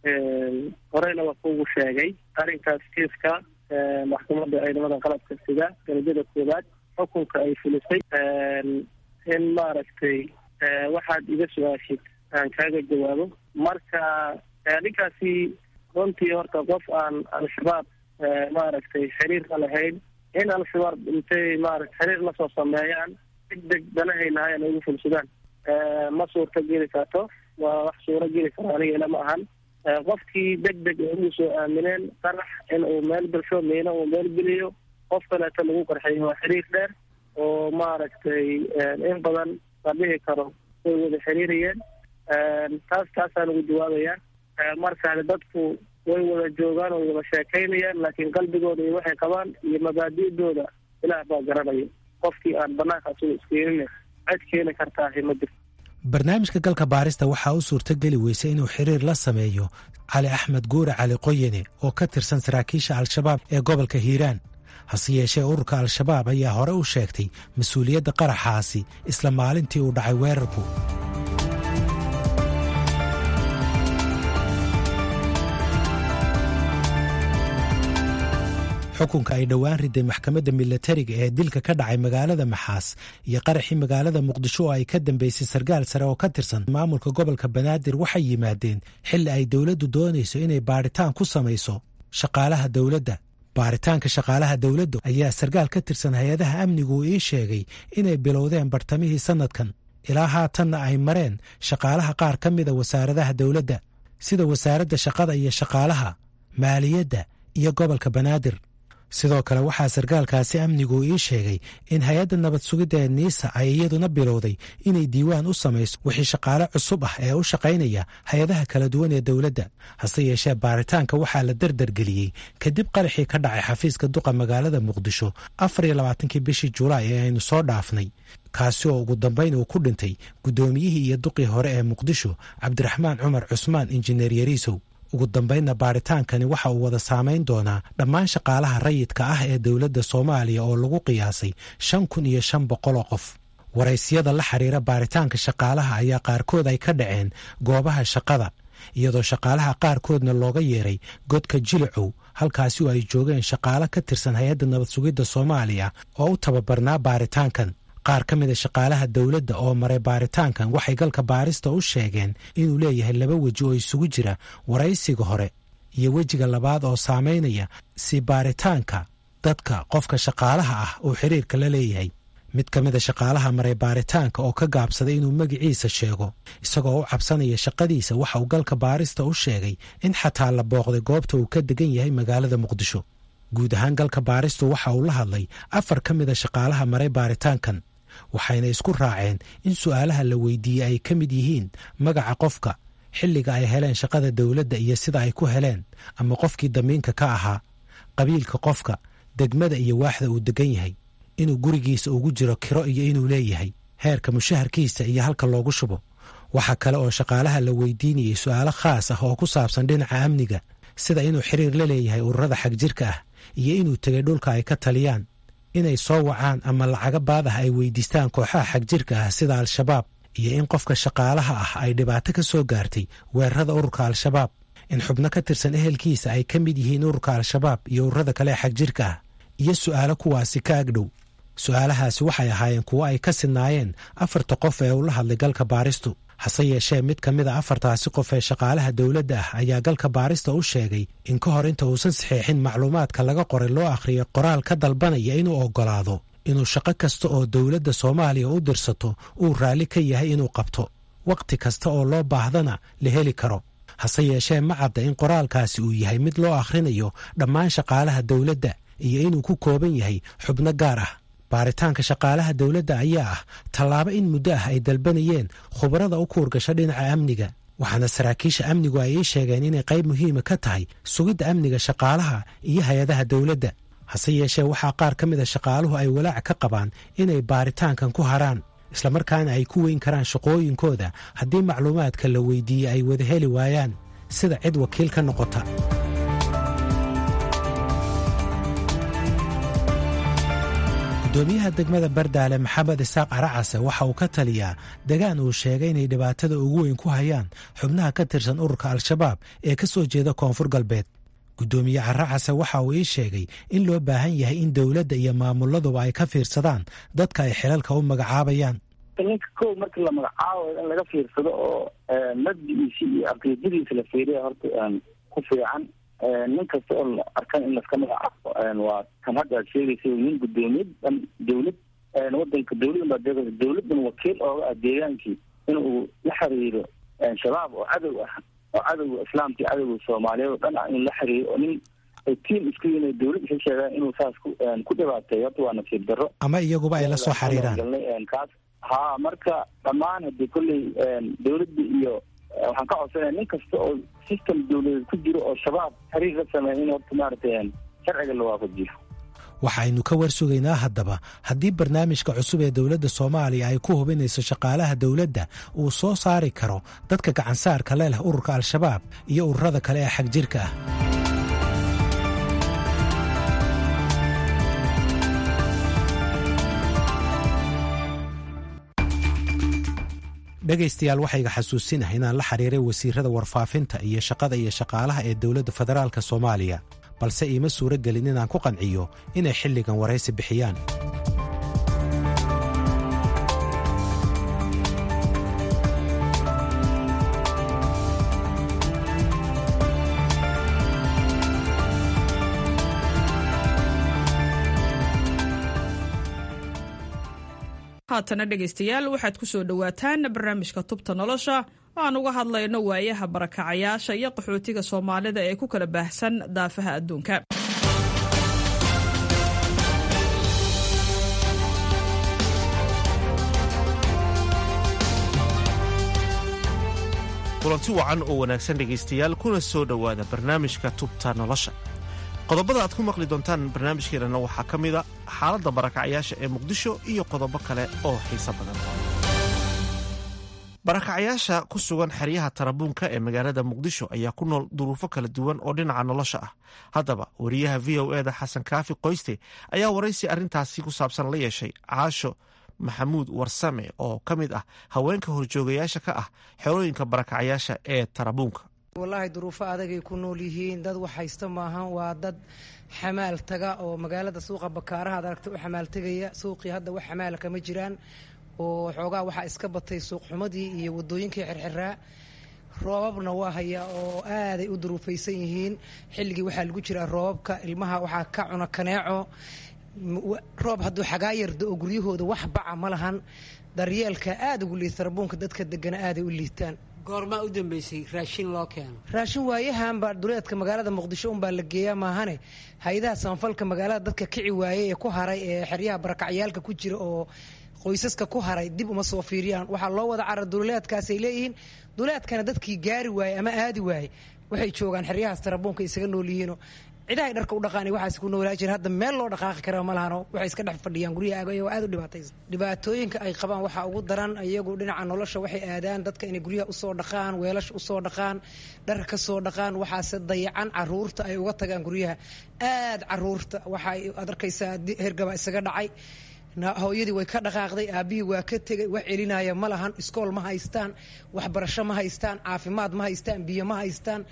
horeyna waa kuugu sheegay arrinkaas kiiska maxkamadda ciidamada qalabka sida darajada koowaad xukunka ay fulisay in maaragtay waxaad iga su-aashid aan kaaga jawaabo marka ninkaasi runtii horta qof aan al-shabaab maaragtay xiriir la lahayn in al-shabaab intay maarata xiriir lasoo sameeyaan degdeg danahaynahay ay ugu fulsadaan ma suurta geli karto waa wax suuro geli karo aniga ila ma ahan qofkii deg deg ay ugu soo aamineen qarax in uu meel bulsho miino uu meel geliyo qof kaleeto lagu qarxiyo waa xiriir dheer oo maaragtay in badan la dhihi karo way wada xiriirayeen taas taasaan ugu jawaabaya markaani dadku way wada joogaan way wada sheekaynayaan laakiin qalbigooda iyo waxay qabaan iyo mabaadi'dooda ilaah baa garanaya qofkii aan banaanka asuga iskeenin cid keeni kartaahi ma jirto barnaamijka galka baarista waxaa u suurto geli weysay inuu xiriir la sameeyo cali axmed guure cali qoyane oo ka tirsan saraakiisha al-shabaab ee gobolka hiiraan hase yeeshee ururka al-shabaab ayaa hore u sheegtay mas-uuliyadda qaraxaasi isla maalintii uu dhacay weerarku xukunka ay dhowaan riday maxkamadda milatariga ee dilka ka dhacay magaalada maxaas iyo qaraxii magaalada muqdisho oo ay ka dambeysay sarkaal sare oo ka tirsan maamulka gobolka banaadir waxay yimaadeen xilli ay dowladdu doonayso inay baadhitaan ku samayso shaqaalaha dowladda baaritaanka shaqaalaha dowladda ayaa sarkaal ka tirsan hay-adaha amnigu uu ii sheegay inay bilowdeen bartamihii sannadkan ilaa haatanna ay mareen shaqaalaha qaar ka mida wasaaradaha dowladda sida wasaaradda shaqada iyo shaqaalaha maaliyadda iyo gobolka banaadir sidoo kale waxaa sarkaalkaasi amnigu ii sheegay in hay-adda nabad sugidda ee niisa ay iyaduna bilowday inay diiwaan u samayso wixii shaqaale cusub ah ee u shaqaynaya hay-adaha kala duwan ee dowladda hase yeeshee baaritaanka waxaa la derdergeliyey kadib qaraxii ka dhacay xafiiska duqa magaalada muqdisho afar iyo labaatankii bishii julaay ee aynu soo dhaafnay kaasi oo ugu dambayn uu ku dhintay guddoomiyihii iyo duqii hore ee muqdisho cabdiraxmaan cumar cusmaan injineer yariisow ugu dambaynna baaritaankani waxa uu wada saamayn doonaa dhammaan shaqaalaha rayidka ah ee dowladda soomaaliya oo lagu qiyaasay shan kun iyo shan boqoloo qof waraysiyada la xiriira baaritaanka shaqaalaha ayaa qaarkood ay ka dhaceen goobaha shaqada iyadoo shaqaalaha qaarkoodna looga yeeray godka jilicow halkaasi oo ay joogeen shaqaalo ka tirsan hay-adda nabad sugidda soomaaliya oo u tababarnaa baaritaankan qaar ka mida shaqaalaha dowladda oo maray baaritaankan waxay galka baarista u sheegeen inuu leeyahay laba weji oo isugu jira waraysiga hore iyo wejiga labaad oo saamaynaya si baaritaanka dadka qofka shaqaalaha ah uu xiriirka la leeyahay mid ka mida shaqaalaha maray baaritaanka oo ka gaabsaday inuu magiciisa sheego isagoo u cabsanaya shaqadiisa waxa uu galka baarista u sheegay in xataa la booqday goobta uu ka degan yahay magaalada muqdisho guud ahaan galka baaristu waxa uu la hadlay afar ka mida shaqaalaha maray baaritaankan waxayna isku raaceen in su'aalaha la weydiiyey ay ka mid yihiin magaca qofka xilliga ay heleen shaqada dowladda iyo sida ay ku heleen ama qofkii damiinka ka ahaa qabiilka qofka degmada iyo waaxda uu degan yahay inuu gurigiisa ugu jiro kiro iyo inuu leeyahay heerka mushaharkiisa iyo halka loogu shubo waxaa kale oo shaqaalaha la weydiinayey su'aalo khaas ah oo ku saabsan dhinaca amniga sida inuu xiriir la leeyahay ururada xagjirka ah iyo inuu tegay dhulka ay ka taliyaan inay soo wacaan ama lacaga baad ah ay weydiistaan kooxaha xagjirka ah sida al-shabaab iyo in qofka shaqaalaha ah ay dhibaato ka soo gaartay weerarada ururka al-shabaab in xubno ka tirsan ehelkiisa ay ka mid yihiin ururka al-shabaab iyo ururada kale ee xagjirka ah iyo su'aalo kuwaasi ka agdhow su'aalahaasi waxay ahaayeen kuwo ay ka sidnaayeen afarta qof ee ula hadlay galka baaristu hase yeeshee mid ka mid a afartaasi qof ee shaqaalaha dowladda ah ayaa galka baarista u sheegay in ka hor inta uusan saxeexin macluumaadka laga qoray loo akhriyo qoraal ka dalbanaya inuu oggolaado inuu shaqo kasta oo dowladda soomaaliya u dirsato uu raalli ka yahay inuu qabto wakhti kasta oo loo baahdana la heli karo hase yeeshee ma cadda in qoraalkaasi uu yahay mid loo akhrinayo dhammaan shaqaalaha dowladda iyo inuu ku kooban yahay xubno gaar ah baaritaanka shaqaalaha dowladda ayaa ah tallaabo in muddo ah ay dalbanayeen khubarada u kuurgasho dhinaca amniga waxaana saraakiisha amnigu ay ii sheegeen inay qayb muhiima ka tahay sugidda amniga shaqaalaha iyo hay-adaha dowladda hase yeeshee waxaa qaar ka mida shaqaaluhu ay walaac ka qabaan inay baaritaankan ku haraan islamarkaana ay ku weyn karaan shaqooyinkooda haddii macluumaadka la weydiiyey ay wada heli waayaan sida cid wakiil ka noqota gudoomiyaha degmada bardaale maxamed isaaq caracase waxa uu ka taliyaa degaan uu sheegay inay dhibaatada ugu weyn ku hayaan xubnaha ka tirsan ururka al-shabaab ee ka soo jeeda koonfur galbeed gudoomiye caracase waxa uu ii sheegay in loo baahan yahay in dowladda iyo maamuladuba ay ka fiirsadaan dadka ay xilalka u magacaabayaan ninka kow markii la magacaabayo in laga fiirsado oo mabdigiisi iyo caqiidadiisa la fiiriya horta ku fiican nin kasta oo la arkan in laska magacaabo waa kan hadda aad sheegaysa nin gudoomiyad dhan dawlad wadanka dawladan baa deeqaysa dawladan wakiil ooga ah deegaankii in uu la xiriiro shabaab oo cadow ah oo cadowga islaamka cadowga soomaaliyeed oo dhan ah in la xiriiro oo nin ay tiim isku yihiin dawlad waxay sheegaan inuu saas ku ku dhibaateeyo horta waa nasiib darro ama iyaguba ay la soo xiriiraan kaas ha marka dhammaan hadii kolley dawladda iyo waxaan ka codsanaya nin kasta oo system dawladeed ku jiro oo shabaab xiriir la sameeya in horta maaragtay sharciga la waafajiyo waxaynu ka war sugaynaa haddaba haddii barnaamijka cusub ee dowladda soomaaliya ay ku hubinayso shaqaalaha dowladda uu soo saari karo dadka gacansaarka le leh ururka al-shabaab iyo ururada kale ee xagjirka ah dhegaystayaal waxayga xasuusinahay inaan la xiriiray wasiirada warfaafinta iyo shaqada iyo shaqaalaha ee dowladda federaalka soomaaliya balse iima suuro gelin inaan ku qanciyo inay xilligan waraysi bixiyaan haatana dhegaystayaal waxaad ku soo dhowaataan barnaamijka tubta nolosha oo aan uga hadlayno waayaha barakacayaasha iyo qaxootiga soomaalida ee ku kala baahsan daafaha adduunka kulanti wacan oo wanaagsan dhegaystayaal kuna soo dhowaada barnaamijka tubta nolosha qodobada aad ku maqli doontaan barnaamijkeenana waxaa ka mida xaaladda barakacayaasha ee muqdisho iyo qodobo kale oo xiiso badan barakacayaasha ku sugan xeryaha tarabuunka ee magaalada muqdisho ayaa ku nool duruufo kala duwan oo dhinaca nolosha ah haddaba wariyaha v o eda xasan kaafi qoyste ayaa waraysi arrintaasi ku saabsan la yeeshay caasho maxamuud warsame oo ka mid ah haweenka horjoogayaasha ka ah xerooyinka barakacayaasha ee tarabuunka wallaahi duruufo adagay ku nool yihiin dad wax haysta maahan waa dad xamaal taga oo magaalada suuqa bakaaraha ad aragta u xamaal tegaya suuqii hadda wax xamaala kama jiraan oo xoogaa waxaa iska batay suuqxumadii iyo wadooyinkii xirxiraa roobabna waa hayaa oo aaday u duruufaysan yihiin xilligii waxaa lagu jiraa roobabka ilmaha waxaa ka cuna kaneeco roob hadduu xagaa yardo oo guryahooda wax baca ma lahan daryeelka aada ugu liita tarabuunka dadka degana aaday u liitaan goormaa u dambeysay raashin loo keeno raashin waayahanba duleedka magaalada muqdisho unbaa la geeyaa maahane hay-adaha samafalka magaalada dadka kici waayey ee ku haray ee xeryaha barakacyaalka ku jira oo qoysaska ku haray dib uma soo fiiriyaan waxaa loo wada carar duleedkaasay leeyihiin duleedkana dadkii gaari waayey ama aadi waayey waxay joogaan xeryahaas tarabuunka isaga nool yihiino cidahay dharka u dhaqaan waxaas ku noolaa jira hadda meel loo dhaqaaqi kara ma lahano waxay iska dhex fadhiyaan guryaha ayagoo aad u dhibaataysan dhibaatooyinka ay qabaan waxaa ugu daran iyagu dhinaca nolosha waxay aadaan dadka inay guryaha usoo dhaqaan weelasha usoo dhaqaan dhar ka soo dhaqaan waxaase dayacan caruurta ay uga tagaan guryaha aad caruurta waxay ad arkaysaa hergaba isaga dhacay hooyadii way ka dhaqaaqday aabbihii waa ka tegay wax celinaya ma lahan iskool ma haystaan waxbarasho ma haystaan caafimaad ma haystaan biyo ma haystaan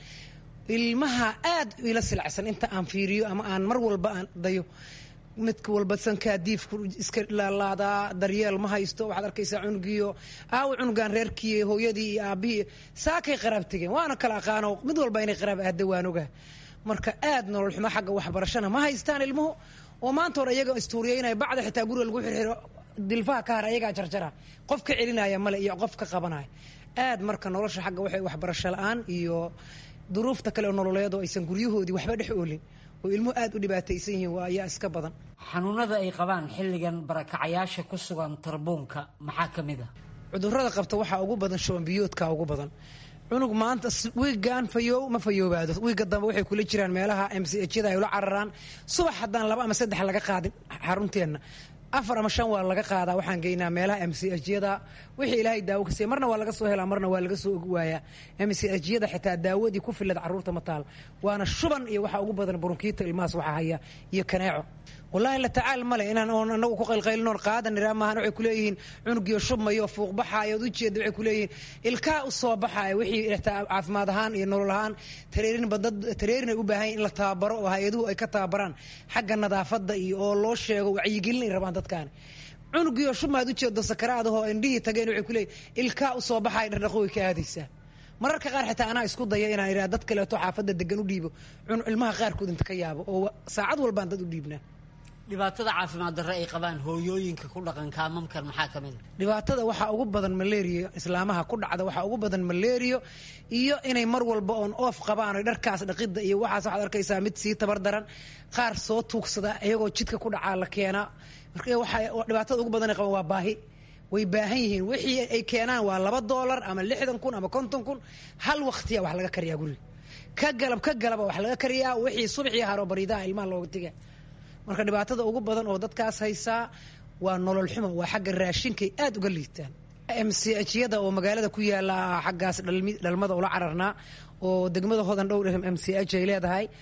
ilmaha aad ila silacsan inta aan fiiriyo ama aan mar walba aan dayo midka walba sankaa diifku iska laalaadaa daryeel ma haysto waxaad arkaysaa cunugiyo aawo cunugan reerkii hooyadii iyo aabihii saakay qaraab tegeen waana kala aqaano mid walba inay qaraab aada waan oga marka aad nolol xumo xagga waxbarashana ma haystaan ilmuhu oo maanta hore iyaga istuuriyeynaya bacda xitaa guriga lagu xirxiro dilfaha ka har ayagaa jarjara qof ka celinaya male iyo qof ka qabanaya aad marka nolosha xagga waxay waxbarasho la-aan iyo duruufta kale oo nololeed oo aysan guryahoodii waxba dhex oolin oo ilmuhu aad u dhibaataysan yihiin waa ayaa iska badan xanuunada ay qabaan xilligan barakacayaasha ku sugan tarbuunka maxaa ka mid ah cudurada qabta waxaa ugu badan shoombiyoodka ugu badan cunug maanta wiigaan fayoow ma fayoobaado wiiga dambe waxay kula jiraan meelaha m c hyada ay ula cararaan subax haddaan laba ama saddex laga qaadin xarunteenna afar ama shan waa laga qaadaa waxaan geynaa meelaha m c hyada wixii ilaahay daawo ka siiya marna waa laga soo helaa marna waa laga soo waayaa m c hyada xitaa daawadii ku filad carruurta ma taal waana shuban iyo waxaa ugu badan burunkiita ilmahaas waxaa haya iyo kaneeco wallaahi la tacaal male inaan oon anagu ku qaylqaylinoon qaadan iraa maahan waxay kuleeyihiin cunugiyo shubmayo fuuq baxaayo od ujeeda waxay kuleeyihiin ilkaa u soo baxaaya wixii xitaa caafimaad ahaan iyo nolol ahaan tareerinba dad tareerin ay u baahan in la tababaro oo hay-aduhu ay ka tababaraan xagga nadaafadda iyo oo loo sheego wacyigelin ay rabaan dadkaani cunugiyo shubmaad ujeedo sakaraadahoo indhihii tageen waxay kuleeyihin ilkaa u soo baxaaya dhardhaqo way ka aadaysaa mararka qaar xitaa anaa isku daya inaan idhaha dad kaleeto xaafadda degan u dhiibo ilmaha qaarkood inta ka yaabo oo saacad walbaan dad u dhiibnaa dhibaatada caafimaad darre ay qabaan hooyooyinka ku dhaqan kaamamkan maxaa ka mid a dhibaatada waxaa ugu badan malaria islaamaha ku dhacda waxaa ugu badan malario iyo inay mar walba oon oof qabaan o dharkaas dhaqidda iyo waxaas waxaad arkaysaa mid sii tabar daran qaar soo tuugsada iyagoo jidka ku dhacaa la keenaa dhibaatada ugu badan ay qabaan waa baahi way baahan yihiin wixii ay keenaan waa laba doolar ama lixdan kun ama konton kun hal waqtiya wax laga kariyaa guriga ka galab ka galaba wax laga kariyaa wixii subxii haro bariidaha ilmaha looga tiga marka dhibaatada ugu badan oo dadkaas haysaa waa nolol xumo waa xagga raashinkay aad uga liitaan m c hyada oo magaalada ku yaala xaggaas dhalmada ula cararnaa oo degmada hodan dhowr m c h ay leedahay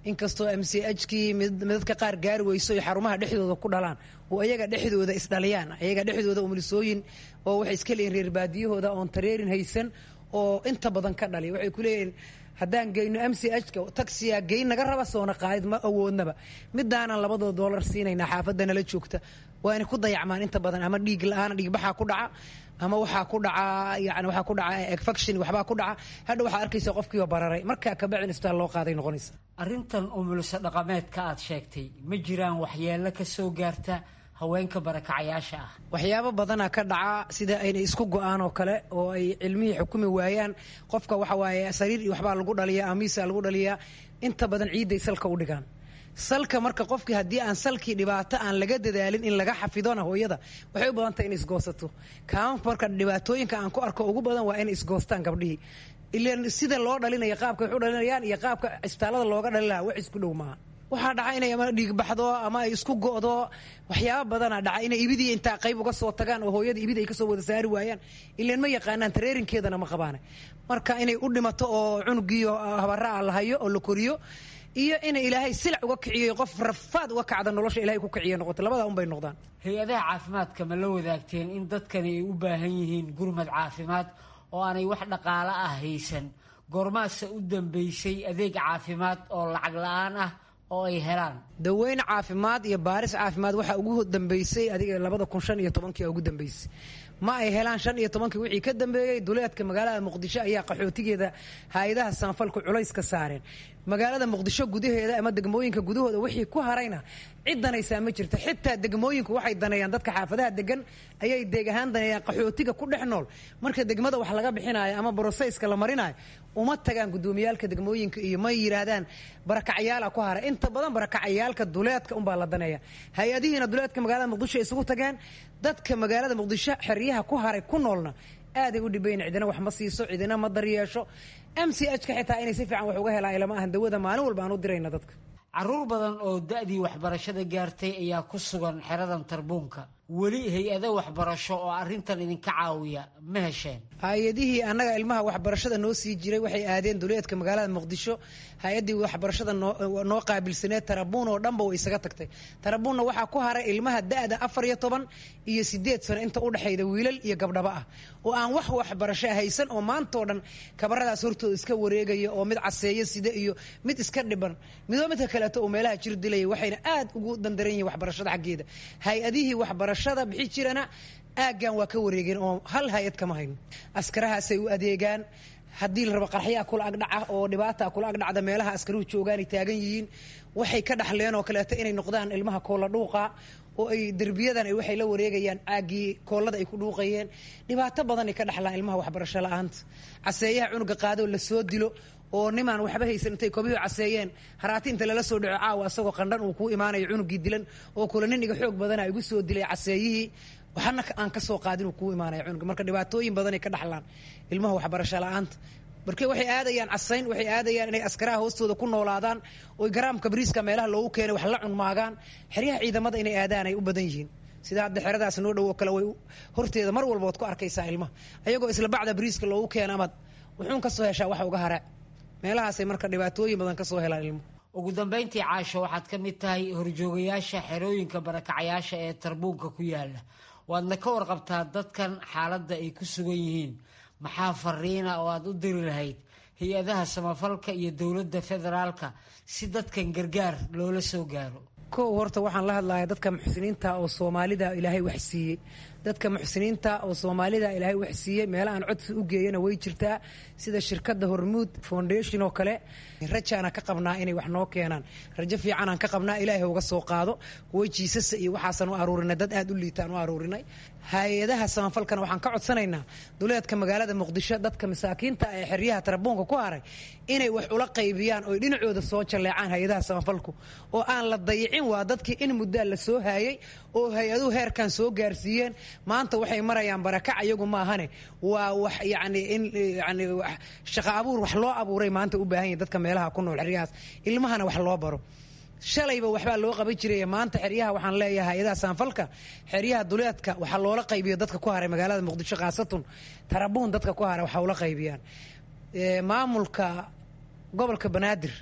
inkastoo m c h kii midadka qaar gaari weyso ay xarumaha dhexdooda ku dhalaan oo ayaga dhexdooda isdhaliyaan ayaga dhexdooda umulisooyin oo waxay iska leeyihin reer baadiyahooda oon tareerin haysan oo inta badan ka dhaliya waxay ku leeyihiin haddaan geyno m c h ka taxiya geyn naga raba soona qaadid ma awoodnaba midaanan labadoo doolar siinaynaa xaafadda nala joogta waa inay ku dayacmaan inta badan ama dhiig la-aan dhiigbaxaa ku dhaca ama waxaa ku dhaca yani waxaa ku dhaca efection waxbaa ku dhaca hadha waxaa arkaysa qofkiiba bararay markaa kabacin isbitaal loo qaaday noqonaysa arrintan umulisa dhaqameedka aad sheegtay ma jiraan waxyeello ka soo gaarta haweenka barakacayaasha ah waxyaabo badana ka dhaca sida aynay isku go-aan oo kale oo ay cilmihii xukumi waayaan qofka waxa waaye sariir iyo waxbaa lagu dhaliyaa amiisa lagu dhaliyaa inta badan ciidday salka u dhigaan salka marka qofkii haddii aan salkii dhibaato aan laga dadaalin in laga xafidona hooyada waxay u badan tahay in isgoosato kaama marka dhibaatooyinka aan ku arko ugu badan waa inay isgoostaan gabdhihii ilan sida loo dhalinaya qaabka wax u dhalinayaan iyo qaabka isbitaalada looga dhalin lahaa wax isku dhow maaha waxaa dhaca inay ama dhiigbaxdo ama ay isku go'do waxyaaba badana dhaca inay ibidii intaa qayb uga soo tagaan oo hooyada ibid ay kasoo wada saari waayaan ilan ma yaqaanaan tareerinkeedana ma qabaana marka inay u dhimato oo cunugiiyo habara a la hayo oo la koriyo iyo ina ilaahay silac uga kiciyo qof rafaad uga kacda nolosha ilahay ku kiciya noqoto labadaa un bay noqdaan hay-adaha caafimaadka ma la wadaagteen in dadkani ay u baahan yihiin gurmad caafimaad oo aanay wax dhaqaalo ah haysan goormaase u dambeysay adeeg caafimaad oo lacag la-aan ah oo ay helaan daweyn caafimaad iyo baaris caafimaad waxaa ugu dambeysay adiga labada kun shan iyo tobankii ugu dambeysay ma ay helaan shan iyo tobankii wixii ka dambeeyey duleedka magaalada muqdisho ayaa qaxootigeeda hay-adaha sanfalku culays ka saareen magaalada muqdisho gudaheeda ama degmooyinka gudahooda wixii ku harayna cid danaysaa ma jirto xitaa degmooyinku waxay daneeyaan dadka xaafadaha degan ayay deeg ahaan daneeyaan qaxootiga ku dhex nool marka degmada wax laga bixinayo ama broseyska la marinayo uma tagaan gudoomiyaalka degmooyinka iyo ma yiraahdaan barakacyaala ku haray inta badan barakacayaalka duleedka unbaa la daneeya hay-adihiina duleedka magaalada muqdisho isugu tageen dadka magaalada muqdisho xeryaha ku haray ku noolna aaday u dhibayn cidina wax ma siiso cidina ma daryeesho m c h ka xitaa inay si fiican wax uga helaan ilama ahan dawada maalin walba aan u dirayna dadka caruur badan oo da-dii waxbarashada gaartay ayaa ku sugan xeradan tarbuunka weli hay-ado waxbarasho oo arrintan idinka caawiya ma hesheen hay-adihii annaga ilmaha waxbarashada noo sii jiray waxay aadeen duleedka magaalada muqdisho hay-addii waxbarashada noo qaabilsaneed tarabuun oo dhanba way isaga tagtay tarabuunna waxaa ku haray ilmaha da-da afar iyo toban iyo sideed sano inta udhexayda wiilal iyo gabdhaba ah oo aan wax waxbarasho haysan oo maantao dhan kabaradaas hortooda iska wareegaya oo mid caseeyo sida iyo mid iska dhiban midoo midka kaleeto oo meelaha jir dilaya waxayna aad ugu dandaran yihiin waxbarashada xaggeeda hay-adihii waxbarashada bixi jirana aaggan waa ka wareegeen oo hal hay-ad kama hayno askarahaasay u adeegaan haddii la rabo qarxyaa kula agdhaca oo dhibaata kula agdhacda meelaha askaruhu joogaanay taagan yihiin waxay ka dhaxleen oo kaleeto inay noqdaan ilmaha koolla dhuuqa oo ay derbiyadan waxay la wareegayaan caaggii koollada ay ku dhuuqayeen dhibaato badanay ka dhaxlaan ilmaha waxbarasho la-aanta caseeyaha cunuga qaadoo lasoo dilo oo nimaan waxba haysan intay koobiyuhu caseeyeen haraati inta lala soo dhaco caawa asagoo qandhan uu kuu imaanayo cunugii dilan oo kula nin iga xoog badana igu soo dilay caseeyihii waxana aan ka soo qaadin uu kuu imaanaya cunuga marka dhibaatooyin badanay ka dhaxlaan ilmaha waxbarasho la-aanta marka waxay aadayaan casayn waxay aadayaan inay askaraha hoostooda ku noolaadaan oy garaamka bariiska meelaha loogu keenay wax la cunmaagaan xeryaha ciidamada inay aadaan ay u badan yihiin sida hadda xeradaas noo dhow oo kale way horteeda mar walba waad ku arkaysaa ilmaha ayagoo isla bacda bariiska loogu keena amaad wuxuun ka soo heshaa waxa uga hara meelahaasay marka dhibaatooyin badan ka soo helaan ilmuhu ugu dambayntii caasho waxaad ka mid tahay horjoogayaasha xerooyinka barakacayaasha ee tarbuunka ku yaala waadna ka warqabtaa dadkan xaaladda ay ku sugan yihiin maxaa fariina oo aad u diri lahayd hay-adaha samafalka iyo dowladda federaalka si dadkan gargaar loola soo gaaro kow horta waxaan la hadlayaa dadka muxsiniinta oo soomaalida ilaahay wax siiyey dadka muxsiniinta oo soomaalida ilaahay wax siiyey meela aan codsi u geeyana way jirtaa sida shirkadda hormuud foundation oo kale rajaana ka qabnaa inay wax noo keenaan rajo fiicanaan ka qabnaa ilaahay uga soo qaado kuwo jiisasa iyo waxaasan u aruurinay dad aad u liitaan u aruurinay hay-adaha samafalkana waxaan ka codsanaynaa duleedka magaalada muqdisho dadka masaakiinta ee xeryaha tarabuunka ku haray inay wax ula qaybiyaan oy dhinacooda soo jalleecaan hay-adaha samafalku oo aan la dayicin waa dadkii in muddaa la soo haayay oo hay-aduhu heerkan soo gaarsiiyeen maanta waxay marayaan barakac iyagu maahane waa wax yani in yani shaqa abuur wax loo abuuray maanta u baahan yahin dadka meelaha ku nool xeryahaas ilmahana wax loo baro shalayba waxbaa loo qaban jiray maanta xeryaha waxaan leeyahay hay-adaha saanfalka xeryaha duleedka waxaa loola qaybiyo dadka ku haray magaalada muqdisho khaasatun tarabuun dadka ku haray waxaa ula qaybiyaan maamulka gobolka banaadir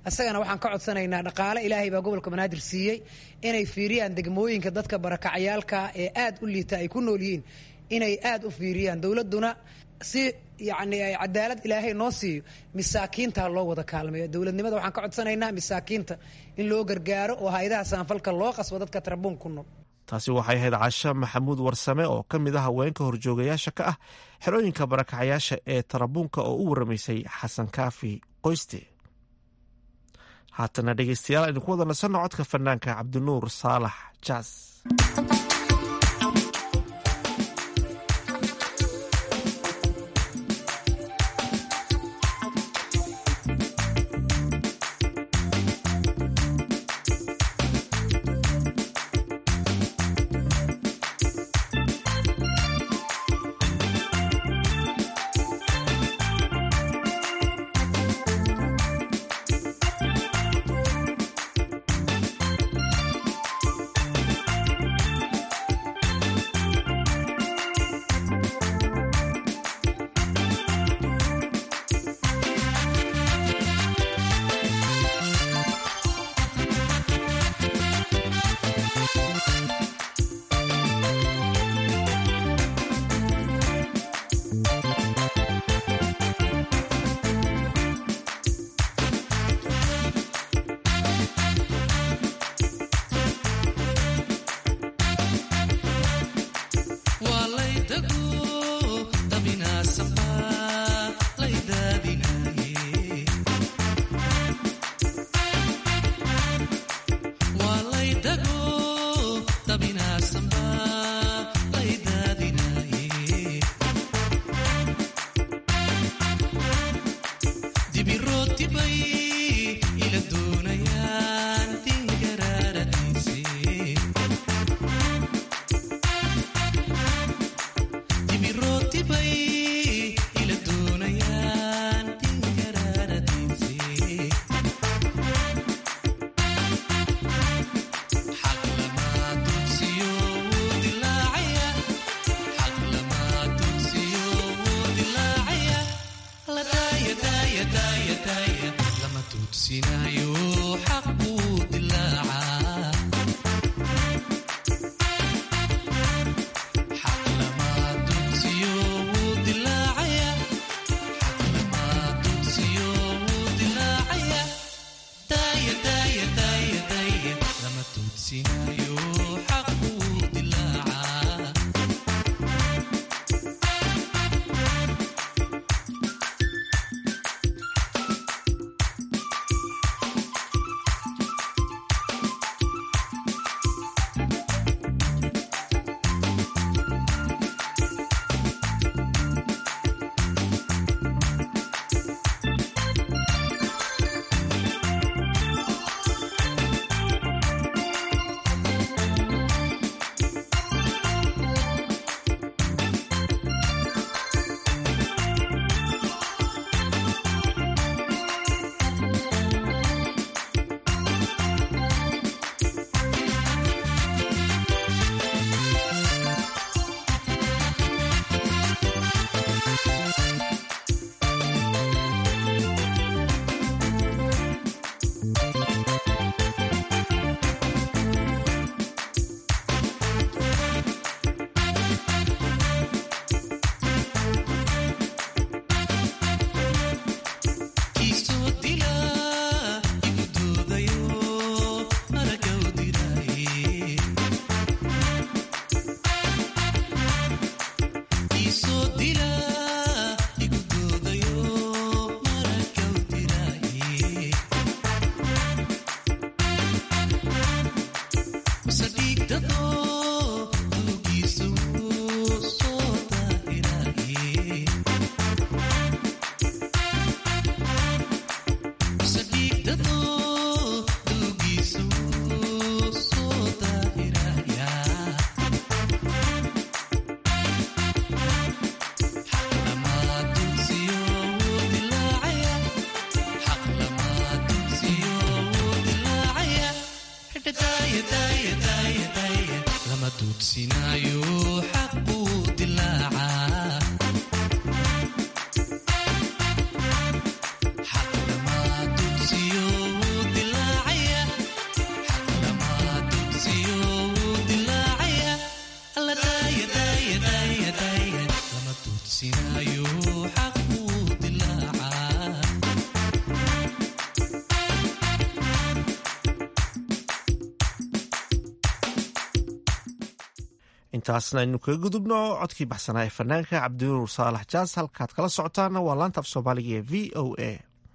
isagana waxaan ka codsanaynaa dhaqaale ilaahay baa gobolka banaadir siiyey inay fiiriyaan degmooyinka dadka barakacyaalka ee aad u liita ay ku nool yihiin inay aad u fiiriyaan dowladuna si yacni ay cadaalad ilaahay noo siiyo masaakiinta loo wada kaalmeeyo dowladnimada waxaan ka codsanaynaa masaakiinta in loo gargaaro oo hay-adaha saanfalka loo qasbo dadka tarabuun ku nool taasi waxay ahayd casho maxamuud warsame oo ka mid ah haweenka horjoogayaasha ka ah xerooyinka barakacayaasha ee tarabuunka oo u waramaysay xasan kaafi qoyste haatana dhegeystayaal aynu ku wada nasanno codka fanaanka cabdinuur saalax jaas lama duudsinayo xaquu dilaaca xaq lama duudsiyo duudsinaayo xaquu dilaaca intaasna aynu kaga gudubno codkii baxsanaa ee fanaanka cabdinuur saalax jaas halkaad kala socotaana waa laanta af soomaaliga ee v o a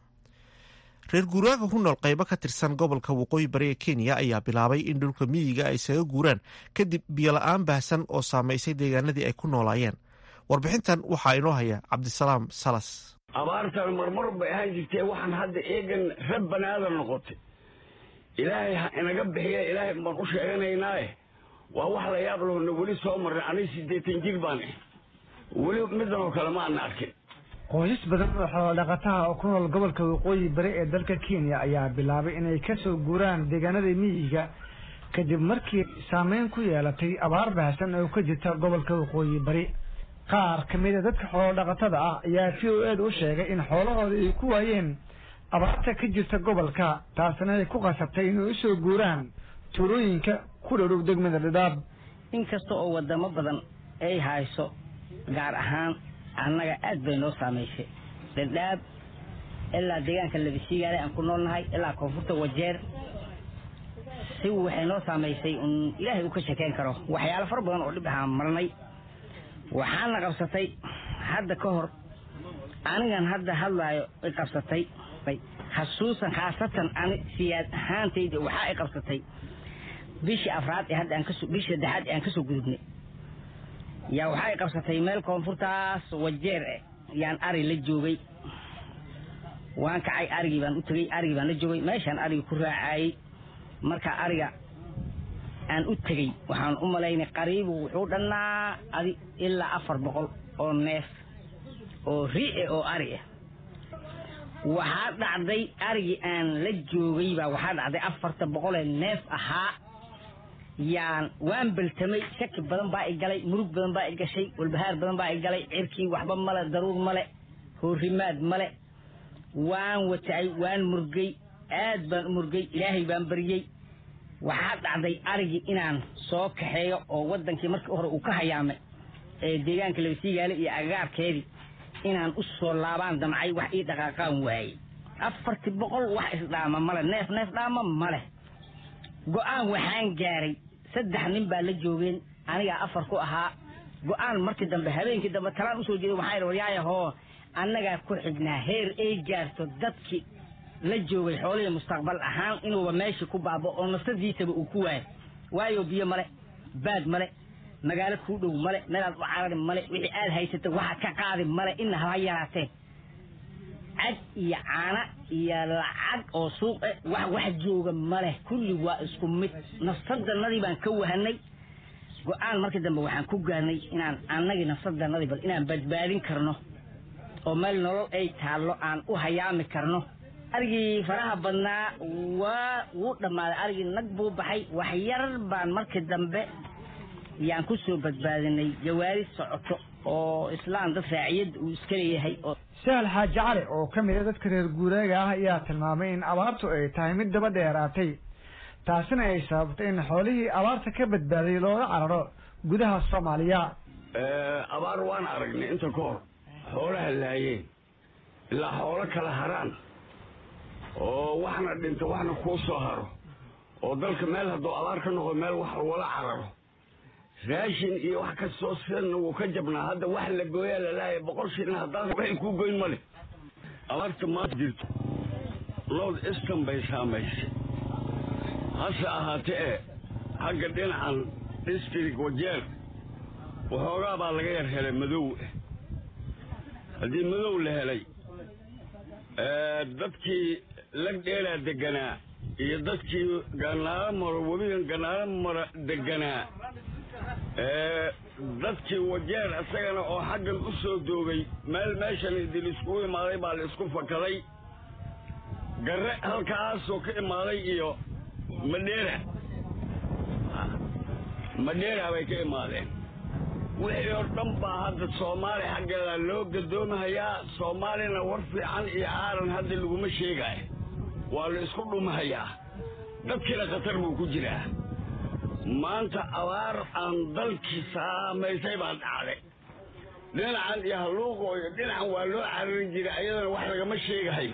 reer guuraaga ku nool qaybo ka tirsan gobolka waqooyi bari ee kenya ayaa bilaabay in dhulka miyiga ay isaga guuraan kadib biyola-aan baahsan oo saamaysay deegaanadii ay ku noolaayeen warbixintan waxaa inoo haya cabdisalaam salas abaartan marmar bay ahaan jirtee waxaan hadda eegan rab banaadan noqotay ilaahay ha inaga bixiya ilaahay baan u sheeganaynaae waa wax la yaab lahona weli soo marnay aniga siddeetan jir baan ah weli midan oo kale ma ana arkin qoysas badan oo xoolodhaqataha oo ku nool gobolka waqooyi bari ee dalka kenya ayaa bilaabay inay ka soo guuraan deegaanada miyiga kadib markii saameyn ku yeelatay abaar baahsan oo ka jirta gobolka waqooyi bari qaar ka mid a dadka xoolodhaqatada ah ayaa v o eeda u sheegay in xoolahooda ay ku waayeen abaarta ka jirta gobolka taasna ay ku qasabtay inay usoo guuraan tuulooyinka ku dhowdhow degmada dhidhaab inkasta oo wadamo badan ay hayso gaar ahaan annaga aad bay noo saamaysay dhadhaab ilaa deegaanka labisiigaale aan ku noolnahay ilaa koonfurta wajeer si waxay noo saamaysay un ilaahay uu ka shekeyn karo waxyaalo fara badan oo dhib ahaan marnay waxaana qabsatay hadda ka hor anigan hadda hadlaayo i qabsatay xasuusan khaasatan ani siyaad ahaantayda waxaa i qabsatay bishii afraad ee hadda aan kasoo bishii saddexaad ee aan kasoo gudubnay yaa waxaa i qabsatay meel koonfurtaas wajeer eh yaan ari la joogay waan kacay arigii baan u tegey arigii baan la joogay meeshaan arigii ku raacayey marka ariga aan u tegey waxaan u malaynay qariibu wuxuu dhannaa adi ilaa afar boqol oo neef oo ri-e oo ari ah waxaa dhacday arigii aan la joogay baa waxaa dhacday afarta boqolee neef ahaa yaan waan beltamay shaki badan baa i galay murug badan baa i gashay walbahaar badan baa i galay cirkii waxba male daruur male hoorimaad male waan watacay waan murgay aad baan u murgay ilaahay baan baryey waxaa dhacday arigii inaan soo kaxeeyo oo wadankii markii hore uu ka hayaamay ee deegaanka labasiigaale iyo agagaarkeedii inaan u soo laabaan damcay wax ii dhaqaaqaan waayey afartii boqol wax isdhaama male neef neef dhaama male go-aan waxaan gaaray saddex nin baa la joogeen anigaa afar ku ahaa go-aan markii dambe habeenkii dambe talaan usoo jeeday waxaa idhi waryaayahoo annagaa ku xignaa heer ay gaarto dadkii la joogay xoolihii mustaqbal ahaan inuuba meeshii ku baabo oo nafsadiisaba uu ku waayo waayo biyo male baad male magaalo kuu dhow male meelaad u carari male wixii aad haysata waxaad ka qaadi male ina haba yaraatee cad iyo caana iyo lacag oo suuq eh wax wax jooga male kulli waa isku mid nafsadannadii baan ka wahanay go-aan markii dambe waxaan ku gaarnay inaan annagii nafsadannadii bal inaan badbaadin karno oo meel nolol ay taallo aan u hayaami karno arigii faraha badnaa waa wuu dhammaaday arigii nag buu baxay wax yar baan markii dambe yaan ku soo badbaadinay jawaari socoto oo islaan dad raaciyad uu iska leeyahay oo sahal xaaji cali oo ka mid a dadka reer guuraaga ah ayaa tilmaamay in abaartu ay tahay mid daba dheeraatay taasina ay sababtay in xoolihii abaarta ka badbaaday looga cararo gudaha soomaaliya abaar waan aragnay inta ka hor xoolaha laayeen ilaa xoolo kala haraan oo waxna dhinto waxna kuu soo haro oo dalka meel hadduu abaar ka noqdo meel wax lagula cararo raashin iyo wax kastoo sidanna wuu ka jabnaa hadda wax la gooyaa lalaaya boqol shilin haddaad waxay kuu goyn male abaarta maanta jirto north eastern bay saamaysay hase ahaatee e xagga dhinacan district wajeer waxoogaa baa laga yar helay madow haddii madow la helay dadkii lag dheeraa deganaa iyo dadkii ganaalo maro webigan ganaalo mara deganaa dadkii wajeer isagana oo xaggan u soo doogay meel meeshan idil iskugu imaaday baa la isku fakaday garre halkaasoo ka imaaday iyo madheera madheera bay ka imaadeen wixii oo dhan baa hadda soomaali xaggeeda loo gadoomahayaa soomaalina war fiican iyo aaran hadda laguma sheegaayo waa la isku dhumahayaa dadkiina khatar buu ku jiraa maanta abaar aan dalkii saamaysay baa dhacday dhinacan iyo halluuqo iyo dhinacan waa loo cararin jiray ayadana wax lagama sheegahayo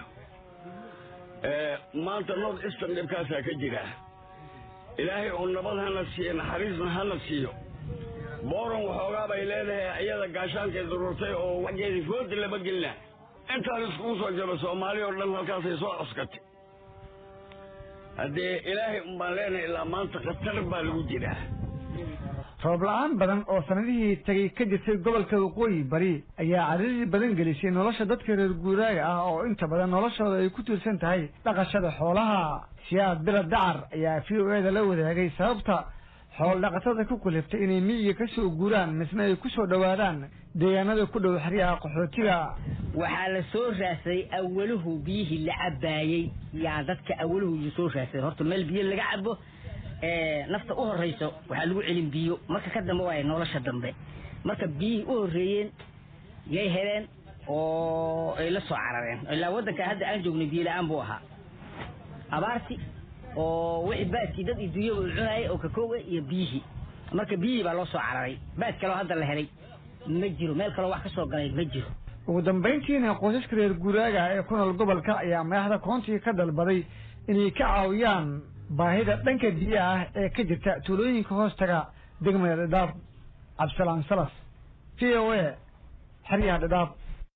maanta north eastern dhibkaasaa ka jira ilaahay oo nabad hana siiyo naxariisna hana siiyo booran waxoogaa bay leedahay ayada gaashaankay dururtay oo waxgeedii fooda lama gelina intaan iskugu soo jaba soomaali oo dhan halkaasay soo coskatay haddee ilaahay unbaan leenahay ilaa maanta khatar baa lagu jiraa roob la-aan badan oo sanadihii tegay ka jirtay gobolka waqooyi bari ayaa cariiri badan gelisay nolosha dadka reer guuraaga ah oo inta badan noloshooda ay ku tiirsan tahay dhaqashada xoolaha siyaad bila dacar ayaa v o eda la wadaagay sababta xool dhaqatada ku kaliftay inay miyiga ka soo guuraan misna ay ku soo dhowaadaan deegaanada ku dhow xeryaha qaxootiga waxaa la soo raadsaday awaluhu biyihii la cabaayey yaa dadka awaluhu soo raadsaday horta meel biyo laga cabo nafta u horeyso waxaa lagu celin biyo marka ka dambe waay nolosha dambe marka biyihii u horreeyeen yay heleen oo ay la soo carareen ilaa waddanka hadda aan joognay biyo la-aan buu ahaa abaarti oo wixii baaskii dad iyo dunyaba u cunayay oo kakooga iyo biyihii marka biyihii baa loo soo cararay baas kaloo hadda la helay ma jiro meel kaloo wax ka soo galay ma jiro ugu dambayntiina qoysaska reer guuraaga ee ku nool gobolka ayaa madaxda koontiga ka dalbaday inay ka caawiyaan baahida dhanka biyaha ah ee ka jirta tuulooyinka hoostaga degmada dhadhaab cabdisalaan salas v o a xeryaha dhadhaab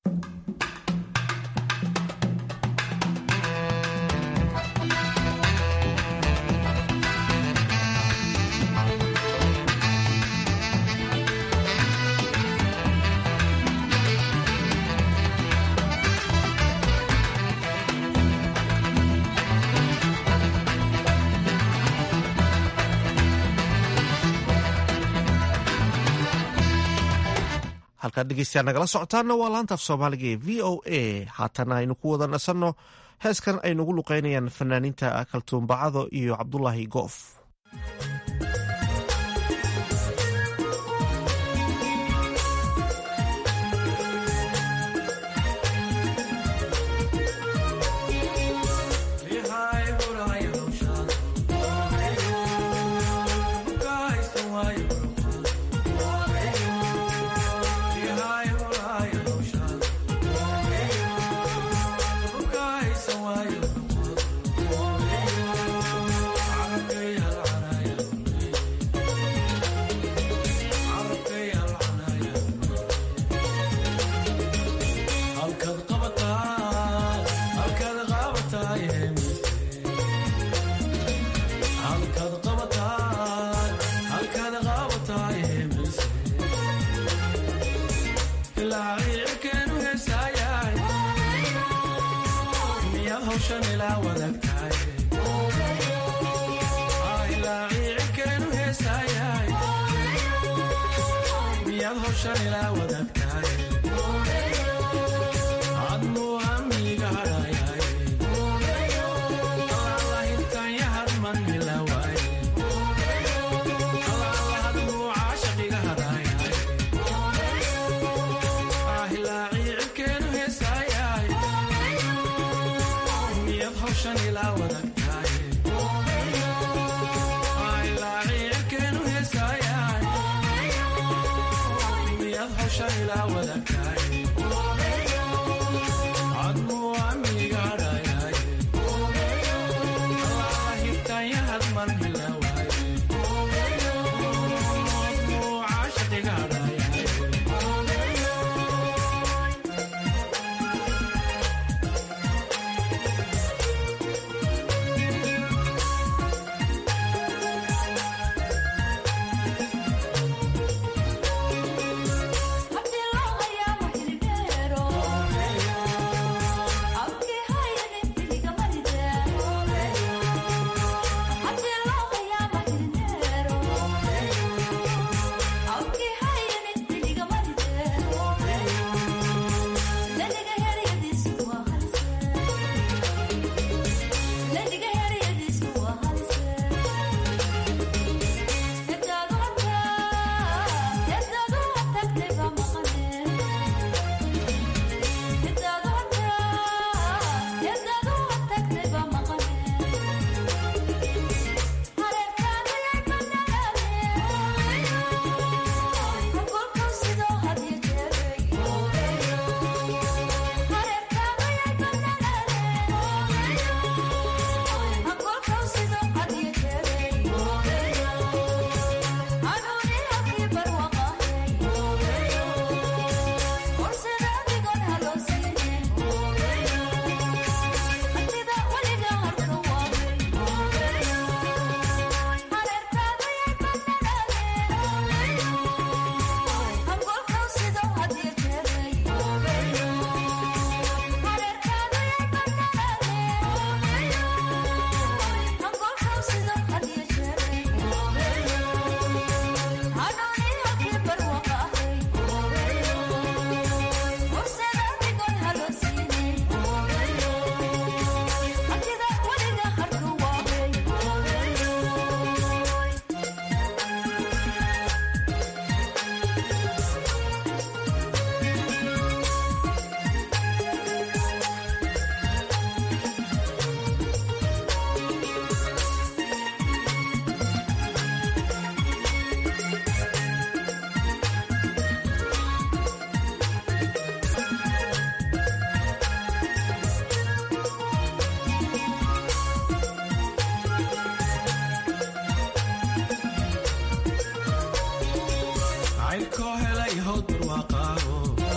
halkaad dhegeystayaa nagala socotaana waa laanta af soomaaliga ee v o a haatana aynu ku wada nasanno heeskan aynugu luqeynayaan fanaaniinta kaltuumbacado iyo cabdulaahi goof Abdi lo ayaa cayrkoo helay howd barwaaqaaho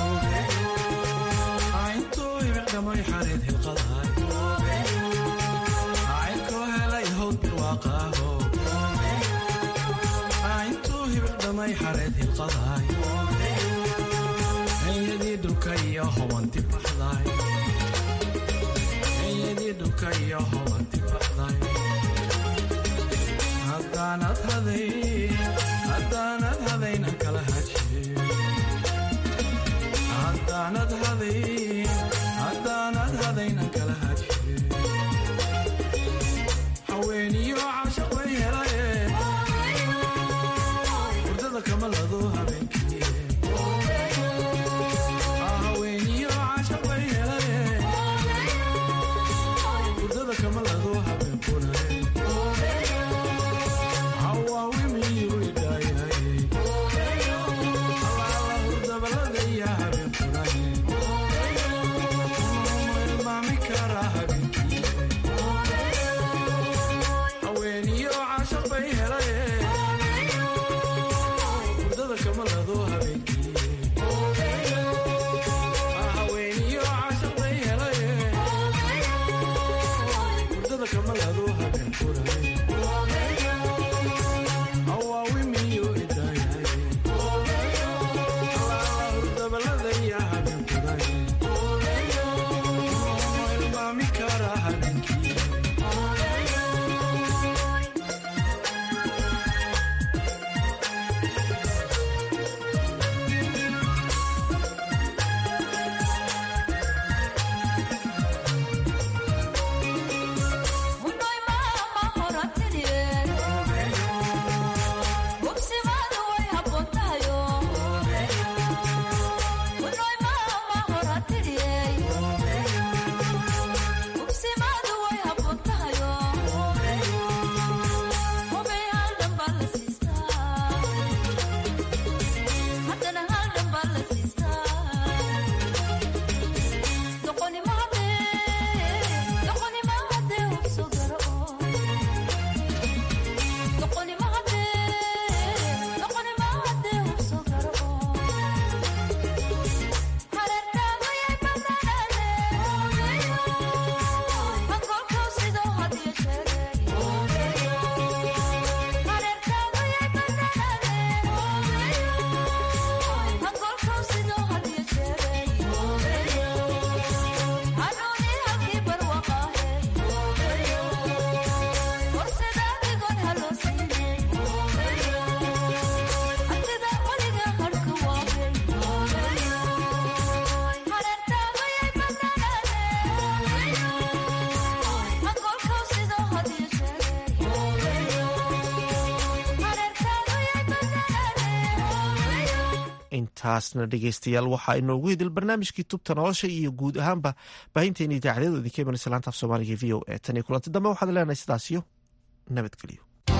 cayntuu ibicdhamay xareed hilqadahay cayrkoo helay howd barwaaqaaho cayntuu hibicdhamay xareed hilqadahay enyadii dhulka iyo hobanti baxday enyadii dhulka iyo hobanti baxday haddaanad haday haddaanad hadaynan kala hajiye haddaanad haday haddaanad hadaynan kala hajiye haweeniyo caashaq way helaye hurdada kama lado habeenkii haweeniyo caashaq way helaye hurdada kama lado habeenkunaye intaasna dhegeystayaal waxaa inoogu hidil barnaamijkii tubta nolosha iyo guud ahaanba baahinteena idaacadyadu idinka imanaysa laanta af soomaaliga v o e tan iyo kulanti dambe waxaad leenahay sidaas iyo nabadgelyo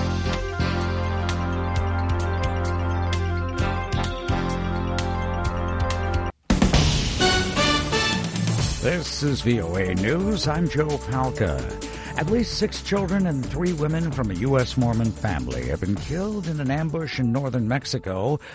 This is VOA News. I'm Joe Palca. At least six children and three women from a U.S. Mormon family have been killed in an ambush in northern Mexico